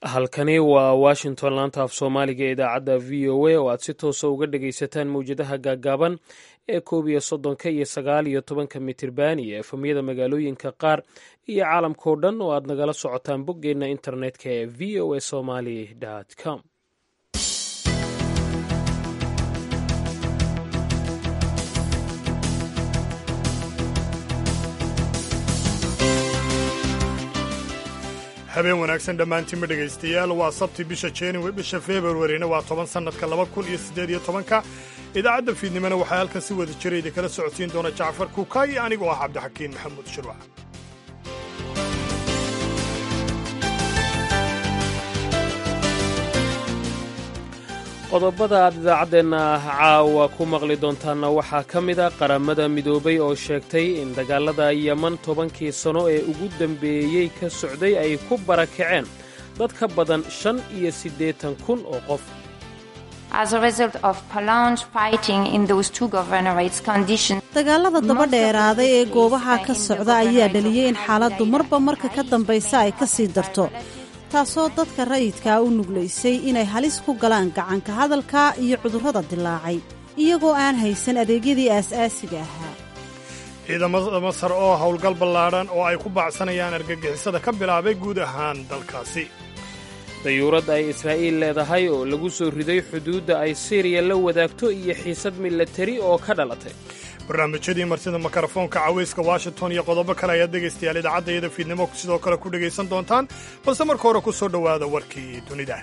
halkani waa washington laanta af soomaaliga ee idaacadda v o a oo aad si toosa uga dhagaysataan mawjadaha gaaggaaban ee koob iyo soddonka iyo sagaal iyo tobanka mitirban iyo efamyada magaalooyinka qaar iyo caalamkao dhan oo aad nagala socotaan boggeenna internetka ee v o a somaly com habeen wanaagsan dhammaantiinba dhegaystayaal waa sabti bisha january bisha februarina waa toban sannadka laba kun iyo siddeed iyo tobanka idaacadda fiidnimona waxaa halkan si wada jira idinkala socodsiin doona jacfar kuukaayi anigoo ah cabdixakiin maxamuud shirwac qodobada aad idaacaddeenna caawa ku maqli doontaanna waxaa ka mid a qaramada midoobay oo sheegtay in dagaalada yeman tobankii sano ee ugu dambeeyey ka socday ay ku barakaceen dad ka badan shan iyo siddeetan kun oo qof dagaalada daba dheeraaday ee goobaha ka socda ayaa dhaliyey in xaaladdu marba marka ka dambaysa ay ka sii darto taasoo dadka rayidkaa u nuglaysay inay halis ku galaan gacanka hadalka iyo cudurrada dilaacay iyagoo aan haysan adeegyadii aas-aasiga ahaa ciidamada masar oo howlgal ballaadhan oo ay ku baacsanayaan argagixisada ka bilaabay guud ahaan dalkaasi dayuurad ay israa'iil leedahay oo lagu soo riday xuduudda ay siriya la wadaagto iyo xiisad milatari oo ka dhalatay barnaamijyadii martida mikrofoonka cawayska washington iyo qodobo kale ayaad dhegaystayaal idaacadayada fiidnimo sidoo kale ku dhegaysan doontaan balse marka hore ku soo dhowaada warkii dunida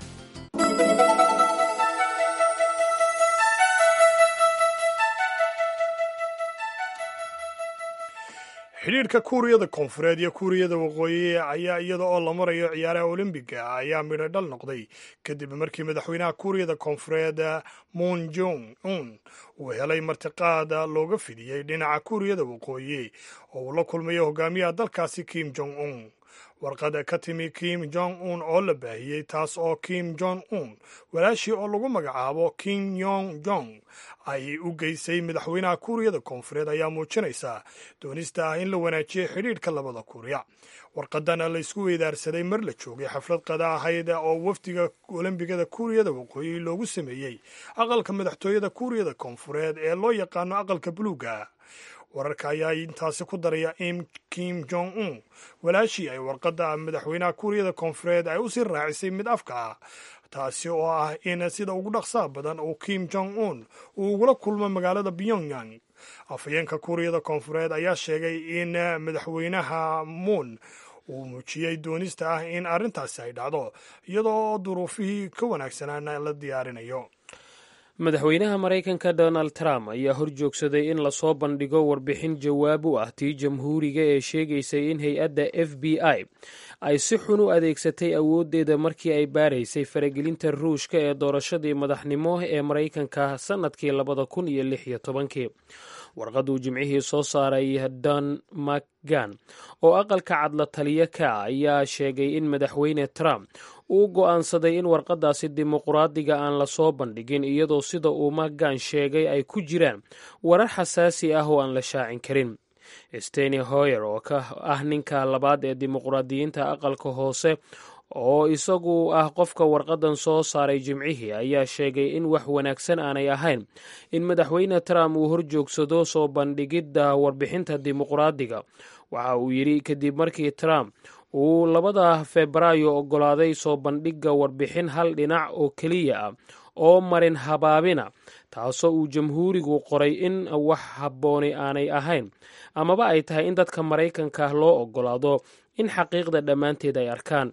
xidhiidhka kuuriyada koonfureed iyo kuuriyada waqooyi ayaa iyada oo la marayo ciyaaraha olombiga ayaa midho dhal noqday kadib markii madaxweynaha kuuriyada koonfureed moon jong un uu helay martiqaad looga fidiyey dhinaca kuuriyada waqooyi oo uu la kulmayo hogaamiyaha dalkaasi kim jong un warqada ka timi kim jong un oo la baahiyey taas oo kim jong un walaashii oo lagu magacaabo kim yong jong ay u geysay madaxweynaha kuuriyada koonfureed ayaa muujinaysa doonista ah in la wanaajiyo xidhiidhka labada kuuriya warqadana la isku weydaarsaday mar la joogay xaflad qada ahayd oo wafdiga olombigada kuuriyada waqooyi loogu sameeyey aqalka madaxtooyada kuuriyada koonfureed ee loo yaqaano aqalka buluuga wararka ayaa intaasi ku daraya in kim jong un walaashii ay warqadda madaxweynaha kuuriyada koonfureed ay usii raacisay mid afka ah taasi oo ah in sida ugu dhaqsaha badan uu kim jong un uu ugula kulmo magaalada pyongyang afhayeenka kuuriyada koonfureed ayaa sheegay in madaxweynaha muun uu muujiyey doonista ah in arrintaasi ay dhacdo iyadoo duruufihii ka wanaagsanaana la diyaarinayo madaxweynaha maraykanka donald trump ayaa hor joogsaday in lasoo bandhigo warbixin jawaab u ah tii jamhuuriga ee sheegaysay in hay-adda f b i ay si xun u adeegsatay awooddeeda markii ay baaraysay faragelinta ruushka ee doorashadii madaxnimo ee maraykanka sannadkii labada kun iyo lix iyo tobankii warqaduu jimcihii soo saaray don macgan oo aqalka cadla taliya ka ayaa sheegay in madaxweyne trump uu go'aansaday in warqadaasi dimuqraadiga aan lasoo bandhigin iyadoo sida uu macgan sheegay ay ku jiraan warar xasaasi ah oo aan la shaacin karin steny hoyer oo ka ah ninka labaad ee dimuqraadiyiinta aqalka hoose oo isagu ah qofka warqadan soo saaray jimcihii ayaa sheegay in wax wanaagsan aanay ahayn in madaxweyne trump uu horjoogsado soo bandhigidda warbixinta dimuqraadiga waxa uu yidhi kadib markii trump uu labada febraayo oggolaaday soo bandhigga warbixin hal dhinac oo keliya ah oo marin habaabina taasoo uu jamhuurigu qoray in wax habbooni aanay ahayn amaba ay tahay in dadka maraykanka loo oggolaado in xaqiiqda dhammaanteed ay arkaan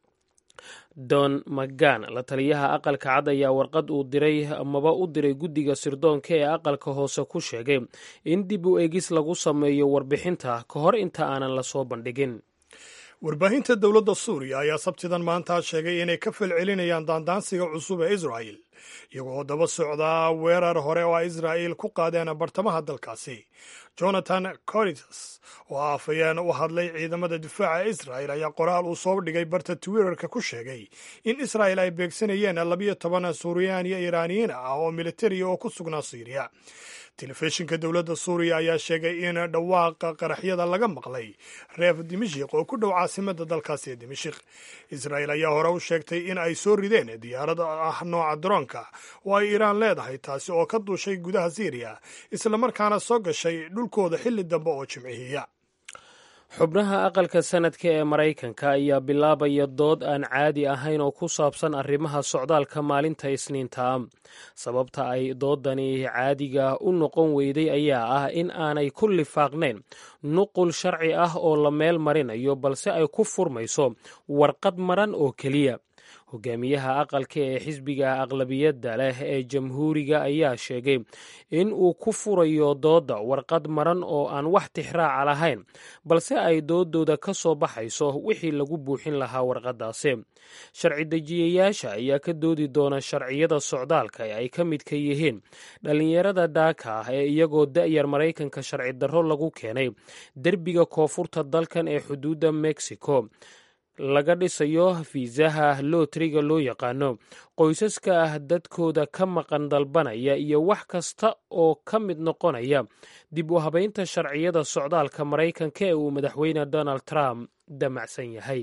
don magan la taliyaha aqalka cad ayaa warqad uu diray amaba u diray guddiga sirdoonka ee aqalka hoose ku sheegay in dib u egis lagu sameeyo warbixinta ka hor inta aanan lasoo bandhigin warbaahinta dowladda suuriya ayaa sabtidan maanta sheegay inay ka falcelinayaan daandaansiga cusub ee israa'il iyagoo daba socdaa weerar hore oo ay israa'iil ku qaadeen bartamaha dalkaasi jonathan coritas oo afayeen u hadlay ciidamada difaaca israa'il ayaa qoraal uu soo dhigay barta twitterka ku sheegay in israa'il ay beegsanayeen labiyo toban suuriyaan iyo iraaniyiin ah oo militariya oo ku sugnaa siiriya telefishinka dowladda suuriya ayaa sheegay in dhawaaqa qaraxyada laga maqlay reef dimashik oo ku dhow caasimada dalkaasi ee dimashik israa'il ayaa hore u sheegtay in ay soo rideen diyaarad ah nooca daroonka oo ay iiraan leedahay taasi oo ka duushay gudaha siiriya islamarkaana soo gashay dhulkooda xilli dambe oo jimcihiya xubnaha aqalka sanadka ee maraykanka ayaa bilaabaya dood aan caadi ahayn oo ku saabsan arrimaha socdaalka maalinta isniinta sababta ay doodani caadiga u noqon weyday ayaa ah in aanay ku lifaaqnayn nuqul sharci ah oo la meel marinayo balse ay ku furmayso warqad maran oo keliya hogaamiyaha aqalka ee xisbiga aqlabiyadda leh ee jamhuuriga ayaa sheegay in uu ku furayo doodda warqad maran oo aan wax tixraaca lahayn balse ay doodooda ka soo baxayso wixii lagu buuxin lahaa warqaddaasi sharci dejiyayaasha ayaa ka doodi doona sharciyada socdaalka ee ay ka midka yihiin dhallinyarada daaka ah ee iyagoo da'yar maraykanka sharci darro lagu keenay derbiga koonfurta dalkan ee xuduudda mexico laga dhisayo fiisaha lootriga loo yaqaano qoysaska ah dadkooda ka maqan dalbanaya iyo wax kasta oo ka mid noqonaya dib u habaynta sharciyada socdaalka maraykanka ee uu madaxweyne donald trump damacsan yahay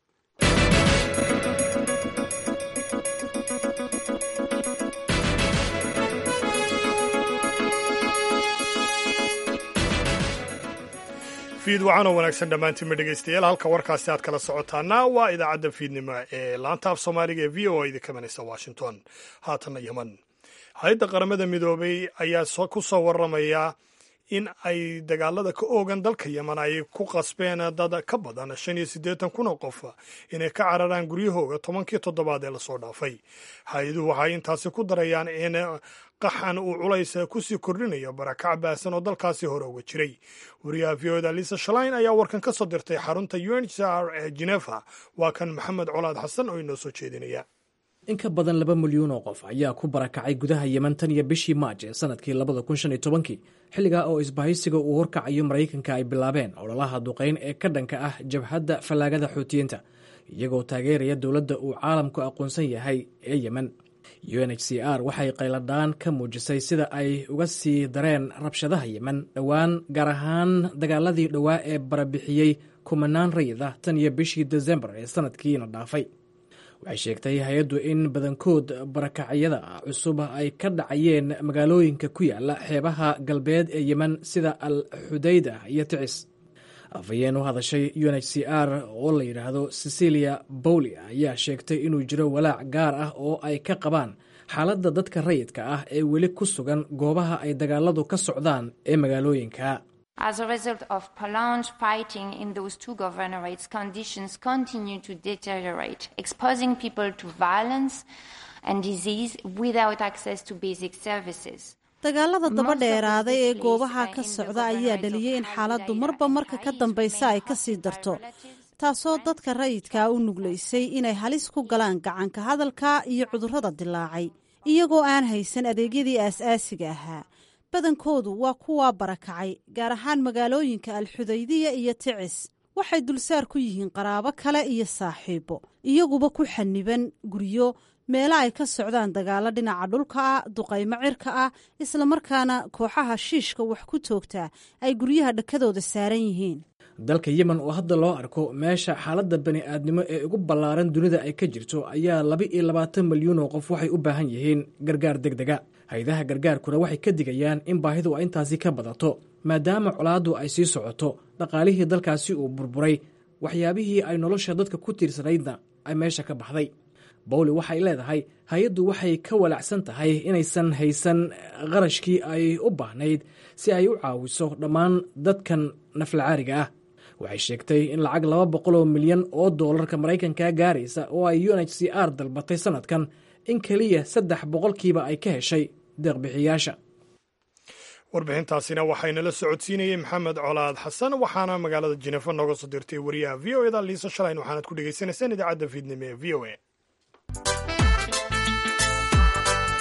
fiid wacan oo wanaagsan dhammaantiinma dhegaystayaal halka warkaasi aad kala socotaana waa idaacadda fiidnimo ee laanta af soomaaliga ee v o a idinka manaysa washington haatanna yeman hay-adda qaramada midoobay ayaa ku soo warramaya in ay dagaalada ka oogan dalka yeman ay ku qasbeen dad ka badan shan iyo siddeetan kun oo qof inay ka cararaan guryahooga tobankii toddobaad ee lasoo dhaafay hay-aduhu waxay intaasi ku darayaan in qaxan uu culays kusii kordhinayo barakac baasan oo dalkaasi hore uga jiray wariyaha v oda lisa shalain ayaa warkan ka soo dirtay xarunta unhcr ee genefa waa kan maxamed colaad xasan oo inoo soo jeedinaya in ka badan laba milyuun oo qof ayaa ku barakacay gudaha yeman tan iyo bishii maaj ee sanadkii labada kun shan iyo tobankii xilligaa oo isbahaysiga uu horkacayo maraykanka ay bilaabeen ololaha duqayn ee ka dhanka ah jabhadda fallaagada xuutiyiinta iyagoo taageeraya dowladda uu caalamku aqoonsan yahay ee yemen u n h c r waxay qayladhaan ka muujisay sida ay uga sii dareen rabshadaha yemen dhowaan gaar ahaan dagaaladii dhowaa ee barabixiyey kumanaan rayid ah tan iyo bishii desembar ee sanadkiina dhaafay waxay sheegtay hay-addu in badankood barakacyada cusub ay ka dhacayeen magaalooyinka ku yaala xeebaha galbeed ee yemen sida al xudayda iyo ticis afhayeen u hadashay u n h c r oo la yidhaahdo cecilia bowli ayaa sheegtay inuu jiro walaac gaar ah oo ay ka qabaan xaaladda dadka rayidka ah ee weli ku sugan goobaha ay dagaaladu ka socdaan ee magaalooyinka As a result of prolonged fighting in those two governorates, conditions continue to deteriorate, exposing people to violence and disease without access to basic services. dagaalada daba dheeraaday ee goobaha ka socda ayaa dhaliyey in xaaladdu marba marka ka dambaysa ay ka sii darto taasoo dadka rayidkaa u nuglaysay inay halis ku galaan gacanka hadalka iyo cudurrada dilaacay iyagoo aan haysan adeegyadii aas-aasiga ahaa badankoodu waa kuwaa barakacay gaar ahaan magaalooyinka alxudaydiya iyo ticis waxay dulsaar ku yihiin qaraabo kale iyo saaxiibo iyaguba ku xaniban guryo meelo ay ka socdaan dagaalo dhinaca dhulka ah duqaymo cirka ah islamarkaana kooxaha shiishka wax ku toogtaa ay guryaha dhakadooda saaran yihiin dalka yemen oo hadda loo arko meesha xaaladda bani aadnimo ee ugu ballaaran dunida ay ka jirto ayaa laba iyo labaatan milyuun oo qof waxay u baahan yihiin gargaar deg dega hay-adaha gargaarkuna waxay ka digayaan in baahidu ay intaasi ka badato maadaama colaaddu ay sii socoto dhaqaalihii dalkaasi uu burburay waxyaabihii ay nolosha dadka ku tiirsanaydna ay meesha ka baxday bowli waxay leedahay hay-addu waxay ka walacsan tahay inaysan haysan qarashkii ay u baahnayd si ay u caawiso dhammaan dadkan naflacaariga ah waxay sheegtay in lacag laba boqoloo milyan oo doolarka maraykanka gaaraysa oo ay u n h c r dalbatay sanadkan in keliya saddex boqolkiiba ay ka heshay deeqbixiyaasha warbixintaasina waxaynala socodsiinayey maxamed colaad xasan waxaana magaalada jinefa nooga soo dirtay wariyaha v o eda liisa shalayn waxaanad ku dhegaysanaysaan idaacadda fiidnimo ee v o a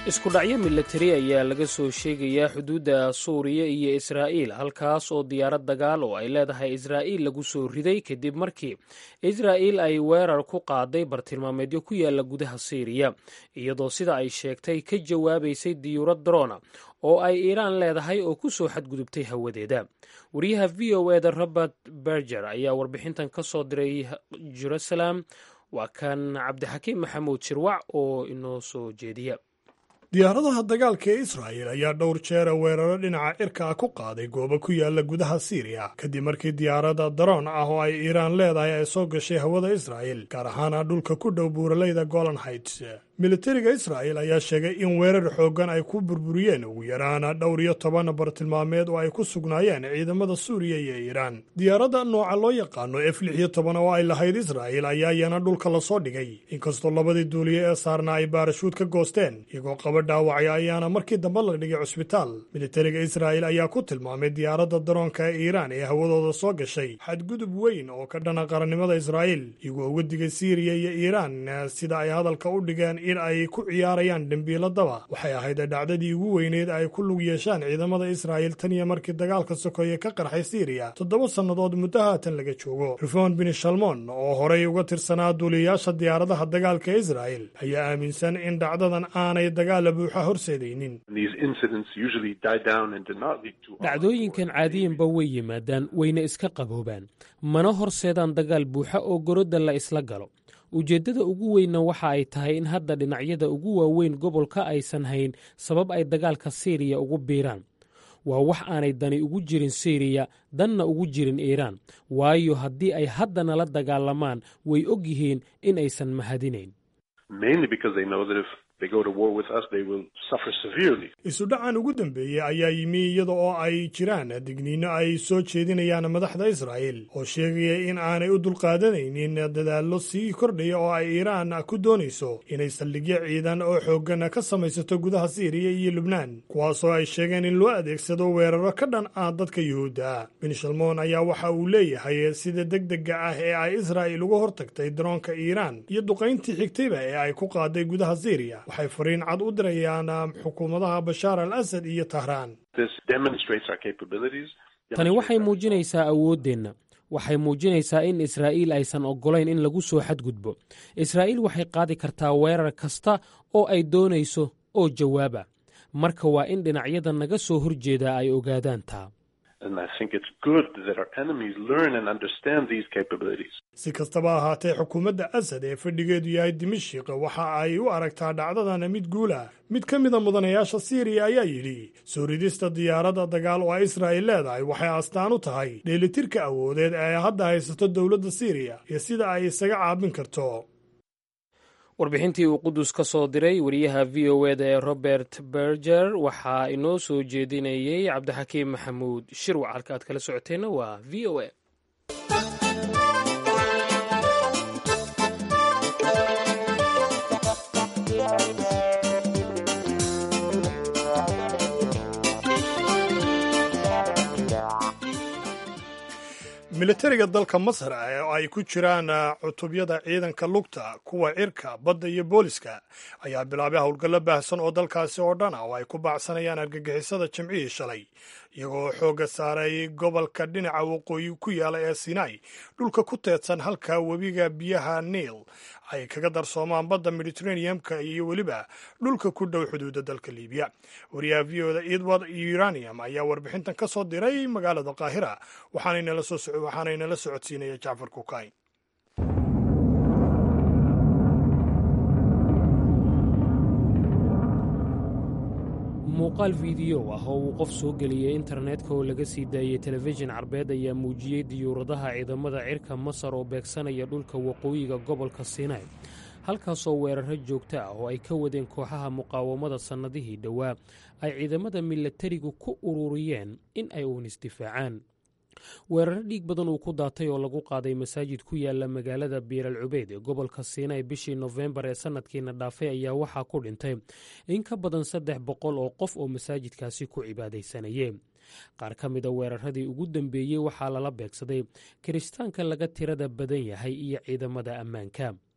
isku dhacyo milatari ayaa laga soo sheegayaa xuduudda suuriya iyo israa'iil halkaas oo diyaarad dagaal oo ay leedahay israa'iil lagu soo riday kadib markii israa'iil ay weerar ku qaaday bartilmaameedyo ku yaala gudaha siiriya iyadoo sida ay sheegtay ka jawaabaysay diyuurad drona oo ay iiraan leedahay oo ku soo xadgudubtay hawadeeda wariyaha v o eda robert berger ayaa warbixintan ka soo diray jerusalem waa kan cabdixakiim maxamuud shirwac oo inoo soo jeediya diyaaradaha dagaalka ee israa'il ayaa dhowr jeera weeraro dhinaca cirka ah ku qaaday goobo ku yaala gudaha siiriya kadib markii diyaaradda daroon ah oo ay iiraan leedahay ay soo gashay hawada israa'il gaar ahaana dhulka ku dhow buuraleyda golan heights militariga israa'il ayaa sheegay in weerar xooggan ay ku burburiyeen ugu yaraana dhowr iyo toban bartilmaameed oo ay ku sugnaayeen ciidamada suuriya iyo iiraan diyaaradda nooca loo yaqaano f lix iyo toban oo ay lahayd israa'il ayaa iyana dhulka lasoo dhigay inkastoo labadii duuliye ee saarna ay baarashuud ka goosteen iyagoo qaba dhaawacya ayaana markii dambe la dhigay cusbitaal militariga israa'il ayaa ku tilmaamay diyaaradda daroonka ee iiraan ee hawadooda soo gashay xadgudub weyn oo ka dhana qarannimada israa'iil iyagoo uga digay siiriya iyo iiraan sida ay hadalka u dhigeen in ay ku ciyaarayaan dembiiladaba waxay ahayd dhacdadii ugu weyneed ay ku lug yeeshaan ciidamada israa'il tan iyo markii dagaalka sokoeye ka qarxay siiriya toddoba sannadood muddo haatan laga joogo rifon bin shalmon oo horay uga tirsanaa duuliyayaasha diyaaradaha dagaalka ee israa'il ayaa aaminsan in dhacdadan aanay dagaala buuxa horseedaynin dhacdooyinkan caadiyanba way yimaadaan wayna iska qaboobaan mana horseedaan dagaal buuxa oo gorodda la isla galo ujeeddada ugu weynna waxa ay tahay in hadda dhinacyada ugu waaweyn gobolka aysan hayn sabab ay dagaalka siiriya ugu biiraan waa wax aanay dani ugu jirin siiriya danna ugu jirin iiraan waayo haddii ay haddana la dagaalamaan way og yihiin in aysan mahadinayn isudhacan ugu dambeeyey ayaa yimi iyada oo ay jiraan digniino ay soo jeedinayaan madaxda israa'il oo sheegaya in aanay u dulqaadanaynin dadaallo sii kordhaya oo ay iiraan ku doonayso inay saldhigyo ciidan oo xooggan ka samaysato gudaha siiriya iyo lubnaan kuwaasoo ay sheegeen in loo adeegsado weeraro ka dhan ah dadka yuhuudda bin shalmoon ayaa waxa uu leeyahay sida degdega ah ee ay israa'il uga hortagtay daroonka iiraan iyo duqayntii xigtayba ee ay ku qaaday gudaha siiriya waxay fariin cad u dirayaan xukuumadaha bashaar al asad iyo tahraan tani waxay muujinaysaa awooddeenna waxay muujinaysaa in israa'iil aysan oggolayn in lagu soo xadgudbo israa'iil waxay qaadi kartaa weerar kasta oo ay doonayso oo jawaaba marka waa in dhinacyada naga soo horjeedaa ay ogaadaan taa si kastaba ahaatee xukuumadda asad ee fadhigeedu yahay dimashik waxa ay u aragtaa dhacdadana mid guula mid ka mida mudanayaasha siiriya ayaa yidhi soo ridista diyaaradda dagaal oo israa'il leedahay waxay astaan u tahay dheelitirka awoodeed ee ay hadda haysato dowladda siiriya iyo sida ay isaga caabin karto warbixintii uu qudus ka soo diray wariyaha v o eda ee robert berger waxaa inoo soo jeedinayey cabdixakiim maxamuud shirwac halka aad kala socoteenna waa v o a militariga dalka masar oo ay ku jiraan cutubyada ciidanka lugta kuwa cirka badda iyo booliska ayaa bilaabay howlgallo baahsan oo dalkaasi oo dhan ah oo ay ku baacsanayaan argagixisada jimcihii shalay iyagoo xoogga saaray gobolka dhinaca waqooyi ku yaala ee sinai dhulka ku teedsan halka webiga biyaha niil ay kaga darsoomaan badda mediterraneum-ka iyo weliba dhulka ku dhow xuduudda dalka liibiya wariyaha v o da edward uranium ayaa warbixintan ka soo diray magaalada qaahira waxaanaynala socodsiinaya jacfar kukayn muuqaal fiidiyo ah oo uu qof soo geliyey internetka oo laga sii daayey telefishin carbeed ayaa muujiyey diyuuradaha ciidamada cirka masar oo beegsanaya dhulka waqooyiga gobolka sinai halkaasoo weeraro joogto ah oo ay ka wadeen kooxaha muqaawamada sannadihii dhowaa ay ciidamada milatarigu ku ururiyeen in ay uun isdifaacaan weeraro dhiig badan uu ku daatay oo lagu qaaday masaajid ku yaala magaalada biiral cubeyd ee gobolka siinay bishii nofembar ee sanadkiina dhaafay ayaa waxaa ku dhintay in ka badan saddex boqol oo qof oo masaajidkaasi ku cibaadaysanayee qaar ka mida weeraradii ugu dambeeyey waxaa lala beegsaday kiristaanka laga tirada badan yahay iyo ciidamada ammaanka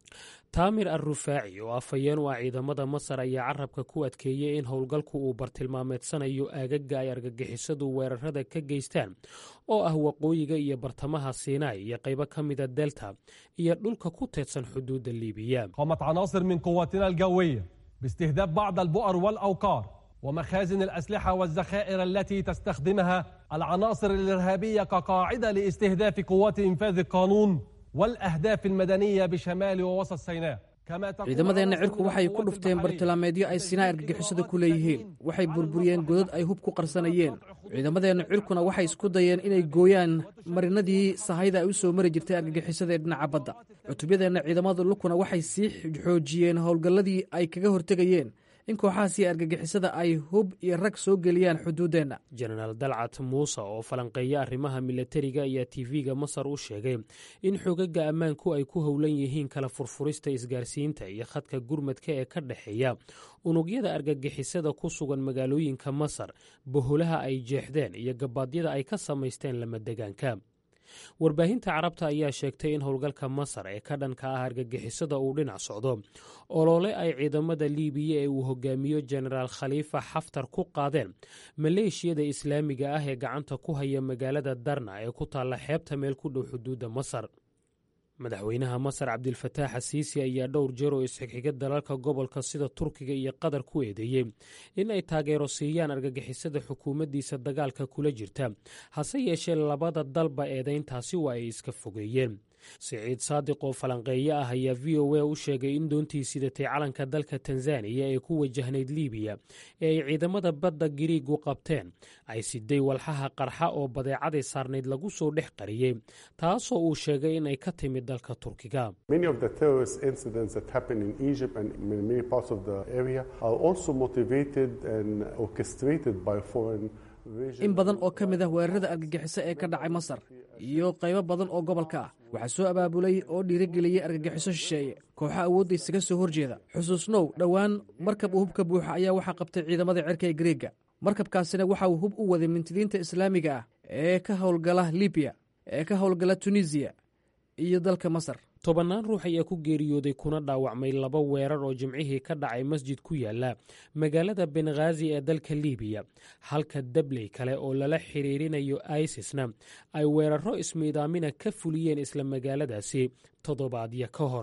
taamir al rufaaci oo afhayeen u ah ciidamada masar ayaa carabka ku adkeeyey in howlgalku uu bartilmaameedsanayo aagaga ay argagixisadu weerarada ka geystaan oo ah waqooyiga iyo bartamaha siinaai iyo qaybo ka mida delta iyo dhulka ku teedsan xuduudda liibiya قامت عناصر من قواتنا الجوية باستهداف بعض البؤر والأوقار ومخازن الأسلحة والذخائر التي تستخدمها العناصر الإرهابية كقاعدة لاستهداف قوات إنفاذ القانون والأهداف المدنية بشمال ووسط سيناء كما تقوم ciidamadeenna عناصر cirku من waxay ku القوات dhufteen البحرية bartilmaameedyo ay sinaa argagixisada ku leeyihiin waxay burburiyeen godad ay hub ku qarsanayeen ciidamadeenna cirkuna waxay isku dayeen inay gooyaan marinadii sahayda ay u soo mari jirtay argagixisada ee dhinaca badda cutubyadeenna ciidamada lukuna waxay sii xoojiyeen howlgalladii ay kaga hortegayeen in kooxahaasi argagixisada ay hub iyo rag soo geliyaan xuduuddeenna jenaraal dalcat muuse oo falanqeeya arrimaha milatariga ayaa tv-ga masar u sheegay in xogaga ammaanku ay ku howlan yihiin kala furfurista isgaarsiinta iyo khadka gurmadka ee ka dhexeeya unugyada argagixisada ku sugan magaalooyinka masar boholaha ay jeexdeen iyo gabaadyada ay ka samaysteen lamadegaanka warbaahinta carabta ayaa sheegtay in howlgalka masar ee ka dhanka ah argagixisada uu dhinac socdo olole ay ciidamada liibiya ee uu hogaamiyo jenaraal khaliifa xaftar ku qaadeen maleeshiyada islaamiga ah ee gacanta ku haya magaalada darna ee ku taalla xeebta meel ku dhow xuduudda masar madaxweynaha masar cabdilfataax asiisi ayaa dhowr jeer oo isxigxiga dalalka gobolka sida turkiga iyo qatar ku eedeeyey in ay taageero siiyaan argagixisada xukuumaddiisa dagaalka kula jirta hase yeeshee labada dalba eedayntaasi waa ay iska fogeeyeen siciid saadiq oo falanqeeye ah ayaa v o a u sheegay in doontii sidatay calanka dalka tanzaniya ee ku wajahnayd liibiya ee ay ciidamada badda giriigu qabteen ay siday walxaha qarxa oo badeecaday saarnayd lagu soo dhex qariyey taasoo uu sheegay in ay ka timid dalka turkiga Many of the terrorist incidents that happen in Egypt and in many parts of the area are also motivated and orchestrated by foreign regions. in badan oo ka mid ah weerarada argagixiso ee ka dhacay masar iyo qaybo badan oo gobolka ah waxaa soo abaabulay oo dhiirigeliyey argagixiso shisheeye kooxa awoodda isaga soo horjeeda xusuusnow dhowaan markab uu hubka buuxa ayaa waxaa qabtay ciidamada cirka ee greega markabkaasina waxa uu hub u waday mintidiinta islaamiga ah ee ka howlgala libiya ee ka howlgala tunisiya iyo dalka masar tobannaan ruux ayaa ku geeriyooday kuna dhaawacmay laba weerar oo jimcihii ka dhacay masjid ku yaala magaalada benghazi ee dalka liibiya halka dabley kale oo lala xiriirinayo isisna ay weeraro ismiidaamina ka fuliyeen isla magaaladaasi toddobaadyo ka hor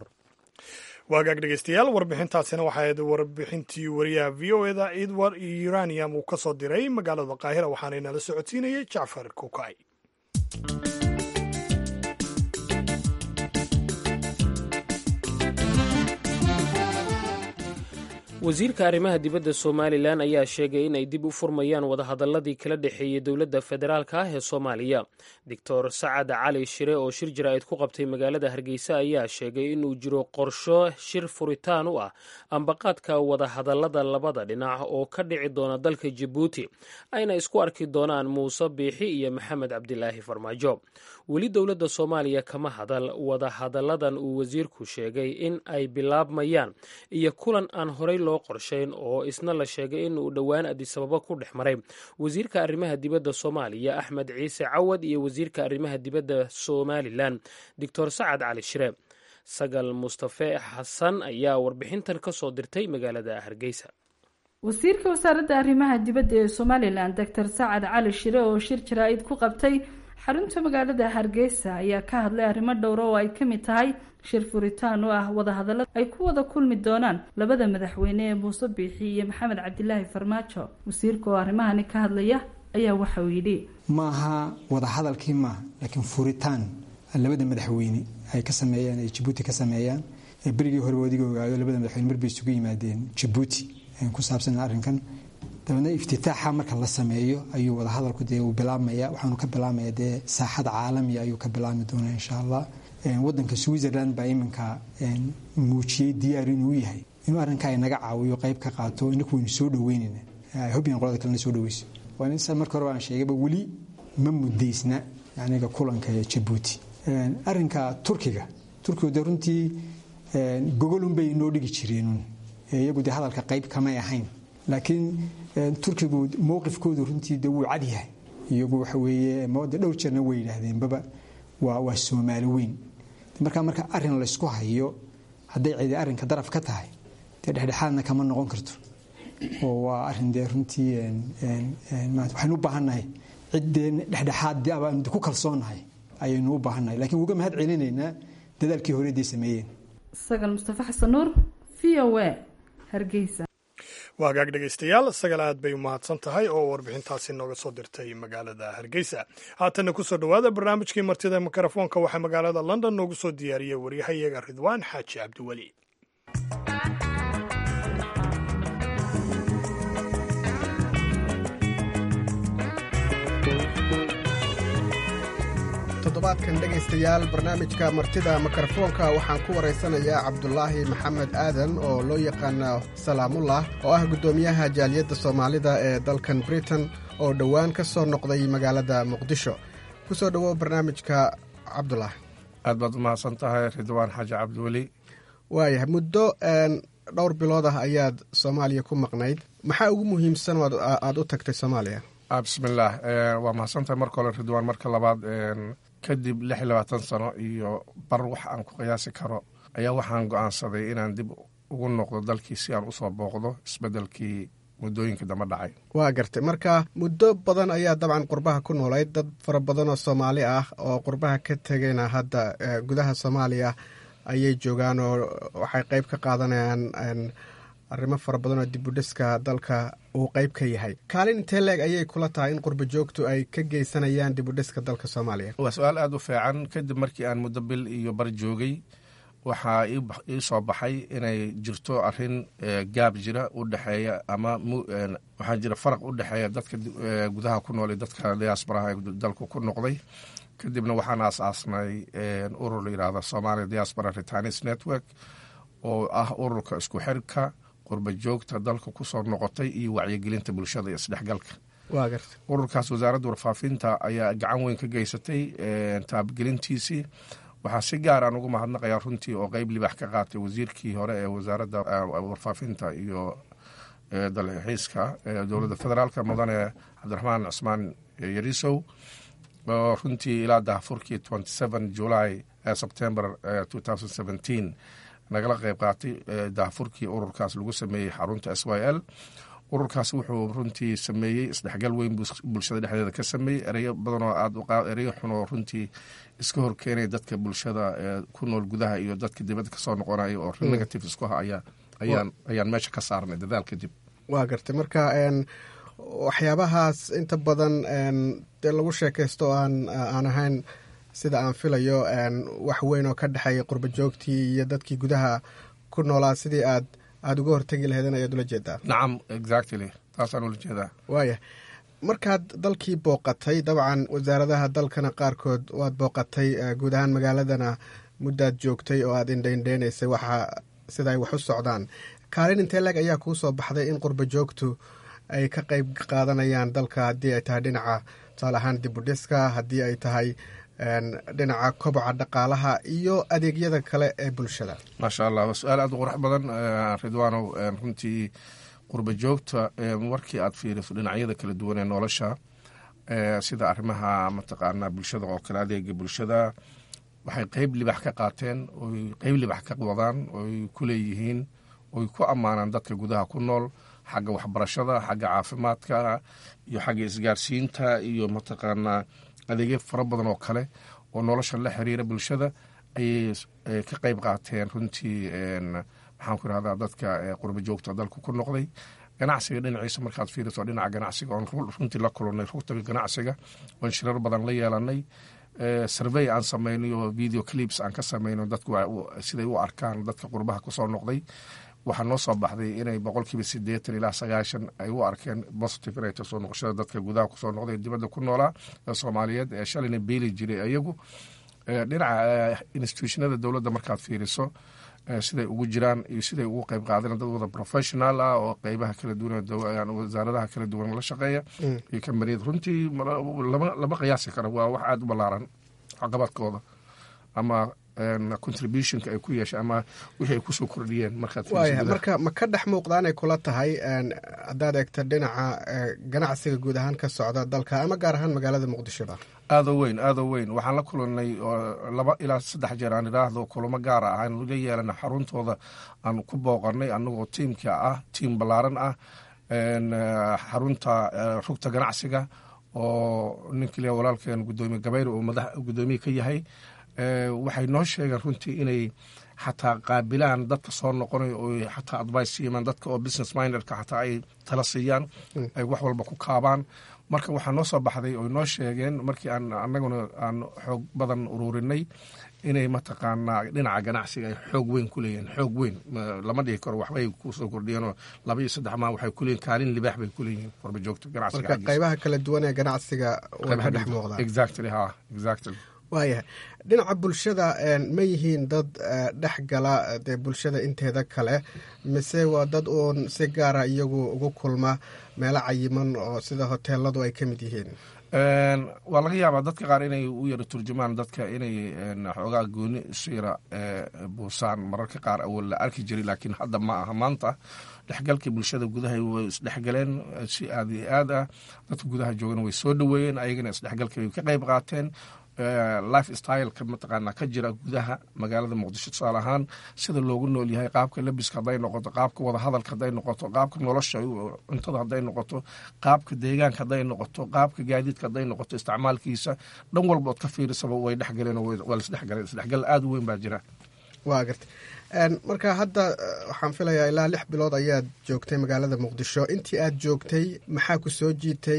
waagaag dhegeystayaal warbixintaasina waxay ahayd warbixintii wariyaha v o eda edward uranium uu ka soo diray magaalada qaahira waxaana inala socodsiinayay jacfar kukay wasiirka arrimaha dibadda somalilan ayaa sheegay inay dib u furmayaan wadahadaladii kala dhexeeyey dowladda federaalka ah ee soomaaliya doctor sacad cali shire oo shir jaraa'id ku qabtay magaalada hargeysa ayaa sheegay inuu jiro qorsho shir furitaan u ah ambaqaadka wadahadalada labada dhinac oo ka dhici doona dalka jabuuti ayna isku arki doonaan muuse biixi iyo maxamed cabdilaahi farmaajo weli dowladda soomaaliya kama hadal wadahadalladan uu wasiirku sheegay in ay bilaabmayaan iyo kulan aan horey loo qorshayn oo isna la sheegay in uu dhowaan adisababo ku dhex maray wasiirka arrimaha dibadda soomaaliya axmed ciise cawad iyo wasiirka arrimaha dibadda somalilan doctor sacad cali shire sagal mustafe xasan ayaa warbixintan ka soo dirtay magaalada hargeysa wasiirka wasaaradda arrimaha dibadda ee somalilan doctor sacad cali shire oo shir jaraa-id ku qabtay xarunta magaalada hargeysa ayaa ka hadlay arrimo dhowra oo ay ka mid tahay shir furitaan oo ah wadahadalla ay ku wada kulmi doonaan labada madaxweyne ee muuse biixi iyo maxamed cabdilaahi farmaajo wasiirka oo arrimahani ka hadlaya ayaa waxa uu yidhi maaha wadahadalkii maaha laakiin furitaan labada madaxweyne ay ka sameeyaan ay jabuuti ka sameeyaan berigii hore wadiga ogaado labada madaxweyne marbay isugu yimaadeen jabuuti ku saabsan arrinkan dabeedna iftitaaxa marka la sameeyo ayuu wadahadalku dee uu bilaabmaya waxaanu ka bilaabmaya dee saaxada caalamiga ayuu ka bilaabmi doonaa insha allah wadanka switzerland baa iminka muujiyey diyaar inuu yahay inuu arrinka ay naga caawiyo qayb ka qaato inaku waynu soo dhaweynayna hobyan qolada kalena soo dhaweyso waa nin marka hore baan sheegayba weli ma mudaysna aniga kulanka ee jabuuti arrinka turkiga turkigu dee runtii gogolunbay inoo dhigi jireen iyagu dee hadalka qayb kamay ahayn laakiin turkigu mowqifkoodu runtii de wuu cad yahay iyagu waxa weeye de dhowr jeerna way yidhaahdeenbaba waa waa soomaali weyn markaa marka arrin laysku hayo hadday cidi arrinka daraf ka tahay dee dhexdhexaadna kama noqon karto oo waa arrin dee runtii waxaynu u baahannahay ciddee dhexdhexaad abaan ku kalsoonahay ayaynu u baahannahay lakiin uga mahad celinaynaa dadaalkii hore day sameeyeen sagal mustafa xasan nuur v o a hargeysa waa hagaag dhegaystayaal sagal aad bay u mahadsan tahay oo warbixintaasi nooga soo dirtay magaalada hargeysa haatanna kusoo dhowaada barnaamijkii martida mikrofoonka waxaa magaalada london noogu soo diyaariyey waryahayaga ridwaan xaaji cabdiweli toddobaadkan dhegaystayaal barnaamijka martida mikrofoonka waxaan ku waraysanayaa cabdulaahi maxamed aadan oo loo yaqaana salaamullah oo ah guddoomiyaha jaaliyadda soomaalida ee dalkan britain oo dhowaan ka soo noqday magaalada muqdisho ku soo dhowow barnaamijka cabdulaahi aad baad u mahadsan tahay ridwaan xaaji cabdiweli waayahay muddo dhowr bilood ah ayaad soomaaliya ku maqnayd maxaa ugu muhiimsan aad u tagtay soomaaliya bismillaah waa mahadsantahay marka hore ridwaan marka labaad kadib lix iyo labaatan sano iyo bar wax aan ku qiyaasi karo ayaa waxaan go-aansaday inaan dib ugu noqdo dalkii si aan usoo booqdo isbedelkii muddooyinka dambe dhacay waa gartay marka muddo badan ayaa dabcan qurbaha ku noolayd dad fara badan oo soomaali ah oo qurbaha ka tegayna hadda gudaha soomaaliya ayay joogaan oo waxay qeyb ka qaadanayaan arrimo fara badan oo dibudhiska dalka uu qeyb ka yahay kaalin intee leeg ayay kula tahay in qurba joogtu ay ka geysanayaan dibudhiska dalka soomaaliya waa su-aal aada u fiican kadib markii aan muddo bil iyo bar joogay waxaa ii soo baxay inay jirto arin gaab jira u dhexeeya ama waxaa jira faraq u dhexeeya dadka gudaha ku nool iyo dadka diaasbaraha ee dalku ku noqday kadibna waxaan aas-aasnay urur la yihahda somalia diaspora retanis network oo ah ururka isku xirka qurba joogta dalka kusoo noqotay iyo wacyigelinta bulshada iyo isdhexgalka ururkaas wasaaradda warfaafinta ayaa gacan weyn ka geysatay taabgelintiisii waxaa si gaar aan ugu mahadnaqayaa runtii oo qeyb libax ka qaatay wasiirkii hore ee wasaaradda warfaafinta iyo dalxiiska dowladda federaalk mudane cabdiraxmaan cusmaan yarisow oo runtii ilaa dahafurkii july sebtember nagala qeyb qaatay dahafurkii ururkaas lagu sameeyey xarunta s y l ururkaas wuxuu runtii sameeyey isdhexgal weyn bulshada dhexdeeda ka sameeyey ereyo badanoo aad ereyo xun oo runtii iska horkeenaya dadka bulshada ee ku nool gudaha iyo dadka dibadda kasoo noqonaya oo negative isku ha ayaan ayaan meesha ka saarnay dadaal kadib waa gartay marka waxyaabahaas inta badan dee lagu sheekaysto aan aan ahayn sida aan filayo wax weyn oo ka dhexeeya qurba joogtii iyo dadkii gudaha ku noolaa sidii aad aada uga hortegi laheedin ayaad ula jeedaa nacam exactly taasaan ula jeedaa waaya markaad dalkii booqatay dabcan wasaaradaha dalkana qaarkood waad booqatay guud ahaan magaaladana muddaad joogtay oo aad indhaindheynaysay waxa sida ay wax u socdaan kaalin intee leeg ayaa kuu soo baxday in qurba joogtu ay ka qeyb qaadanayaan dalka haddii ay tahay dhinaca tusaale ahaan dibudhiska haddii ay tahay dhinaca koboca dhaqaalaha iyo adeegyada kale ee bulshada maasha allah waa su-aal aada u qurux badan ridwaanow runtii qurba joogta markii aad fiiriso dhinacyada kala duwan ee nolosha sida arrimaha mataqaanaa bulshada oo kale adeega bulshada waxay qeyb libax ka qaateen oy qeyb libax ka wadaan oy ku leeyihiin oy ku ammaanaan dadka gudaha ku nool xagga waxbarashada xagga caafimaadka iyo xagga isgaarsiinta iyo mataqaanaa adeegyo fara badan oo kale oo nolosha la xiriira bulshada ayay ka qeyb qaateen runtii maxaan ku irahdaa dadka qurba joogta dalka ku noqday ganacsiga dhinaciisa markaad fiiriso dhinaca ganacsiga oon runtii la kulannay rugtaga ganacsiga oon shirar badan la yeelanay survey aan samaynay oo video clips aan ka samayno dadku siday u arkaan dadka qurbaha kusoo noqday waxaa noo soo baxday inay boqolkiiba sideetan ilaa sagaashan ay u arkeen positive inay soo noqoshada dadka gudaha kusoo noqday dibadda ku noolaa ee soomaaliyeed ee shalayna beeli jiray iyagu dhinaca institutionada dowladda markaad fiiriso siday ugu jiraan iyo siday ugu qeyb qaadeen dad wada professional ah oo qeybaha kala duwan wasaaradaha kala duwan la shaqeeya iyo kambaniyad runtii lama qiyaasi karo waa wax aada u ballaaran caqabadkooda ama contributionka ay ku yeeshay ama wixii ay kusoo kordhiyeen markaad waaya marka ma ka dhex muuqdaanay kula tahay haddaad eegta dhinaca ganacsiga guud ahaan ka socda dalka ama gaar ahaan magaalada muqdishoba aada weyn aada weyn waxaan la kulanay laba ilaa saddex jeer aan idhaahdo kulamo gaara ah aan la yeelana xaruntooda aan ku booqanay anagoo tiimka ah tiim ballaaran ah xarunta rugta ganacsiga oo ninkii walaalkeen gudoomiye gabayr oo madax gudoomiye ka yahay waxay noo sheegeen runtii inay xataa qaabilaan dadka soo noqonayo oo xataa advice siimaan dadka oo business minderka xataa ay tala siiyaan ay wax walba ku kaabaan marka waxaa noo soo baxday oo noo sheegeen markii aan anaguna aan xoog badan ururinay inay mataqaanaa dhinaca ganacsiga ay xoog weyn ku leeyihiin xoog weyn lama dhihi karo waxbay kusoo kordhiyeenoo laba iyo saddex maa waxay kuleeyihin kaalin libaax bay kuleeyihiin warba joogto ganacsiga marka qaybaha kala duwan ee ganacsiga way ka dhex muuqdaan exactly ha exactly waayahay dhinaca bulshada ma yihiin dad dhex gala dee bulshada inteeda kale mise waa dad uun si gaara iyagu ugu kulma meelo cayiman oo sida hoteeladu ay ka mid yihiin waa laga yaabaa dadka qaar inay u yaro turjumaan dadka inay xoogaa gooni isu yara buusaan mararka qaar awal la arki jiray laakiin hadda ma aha maanta dhexgalkii bulshada gudaha way isdhexgaleen si aad iyo aad ah dadka gudaha joogana way soo dhoweeyeen ayagana isdhexgalkii way ka qayb qaateen life styleka mataqaanaa ka jira gudaha magaalada muqdisho tusaale ahaan sida loogu nool yahay qaabka labiska hadday noqoto qaabka wadahadalka hadday noqoto qaabka nolosha cuntada hadday noqoto qaabka deegaanka hadday noqoto qaabka gaadiidka hadday noqoto isticmaalkiisa dhan walba ood ka fiirisaba way dhexgaleen waa lasdhexgaleen isdhexgal aada u weyn baa jira waa garta marka hadda waxaan filayaa ilaa lix bilood ayaad joogtay magaalada muqdisho intii aad joogtay maxaa ku soo jiitay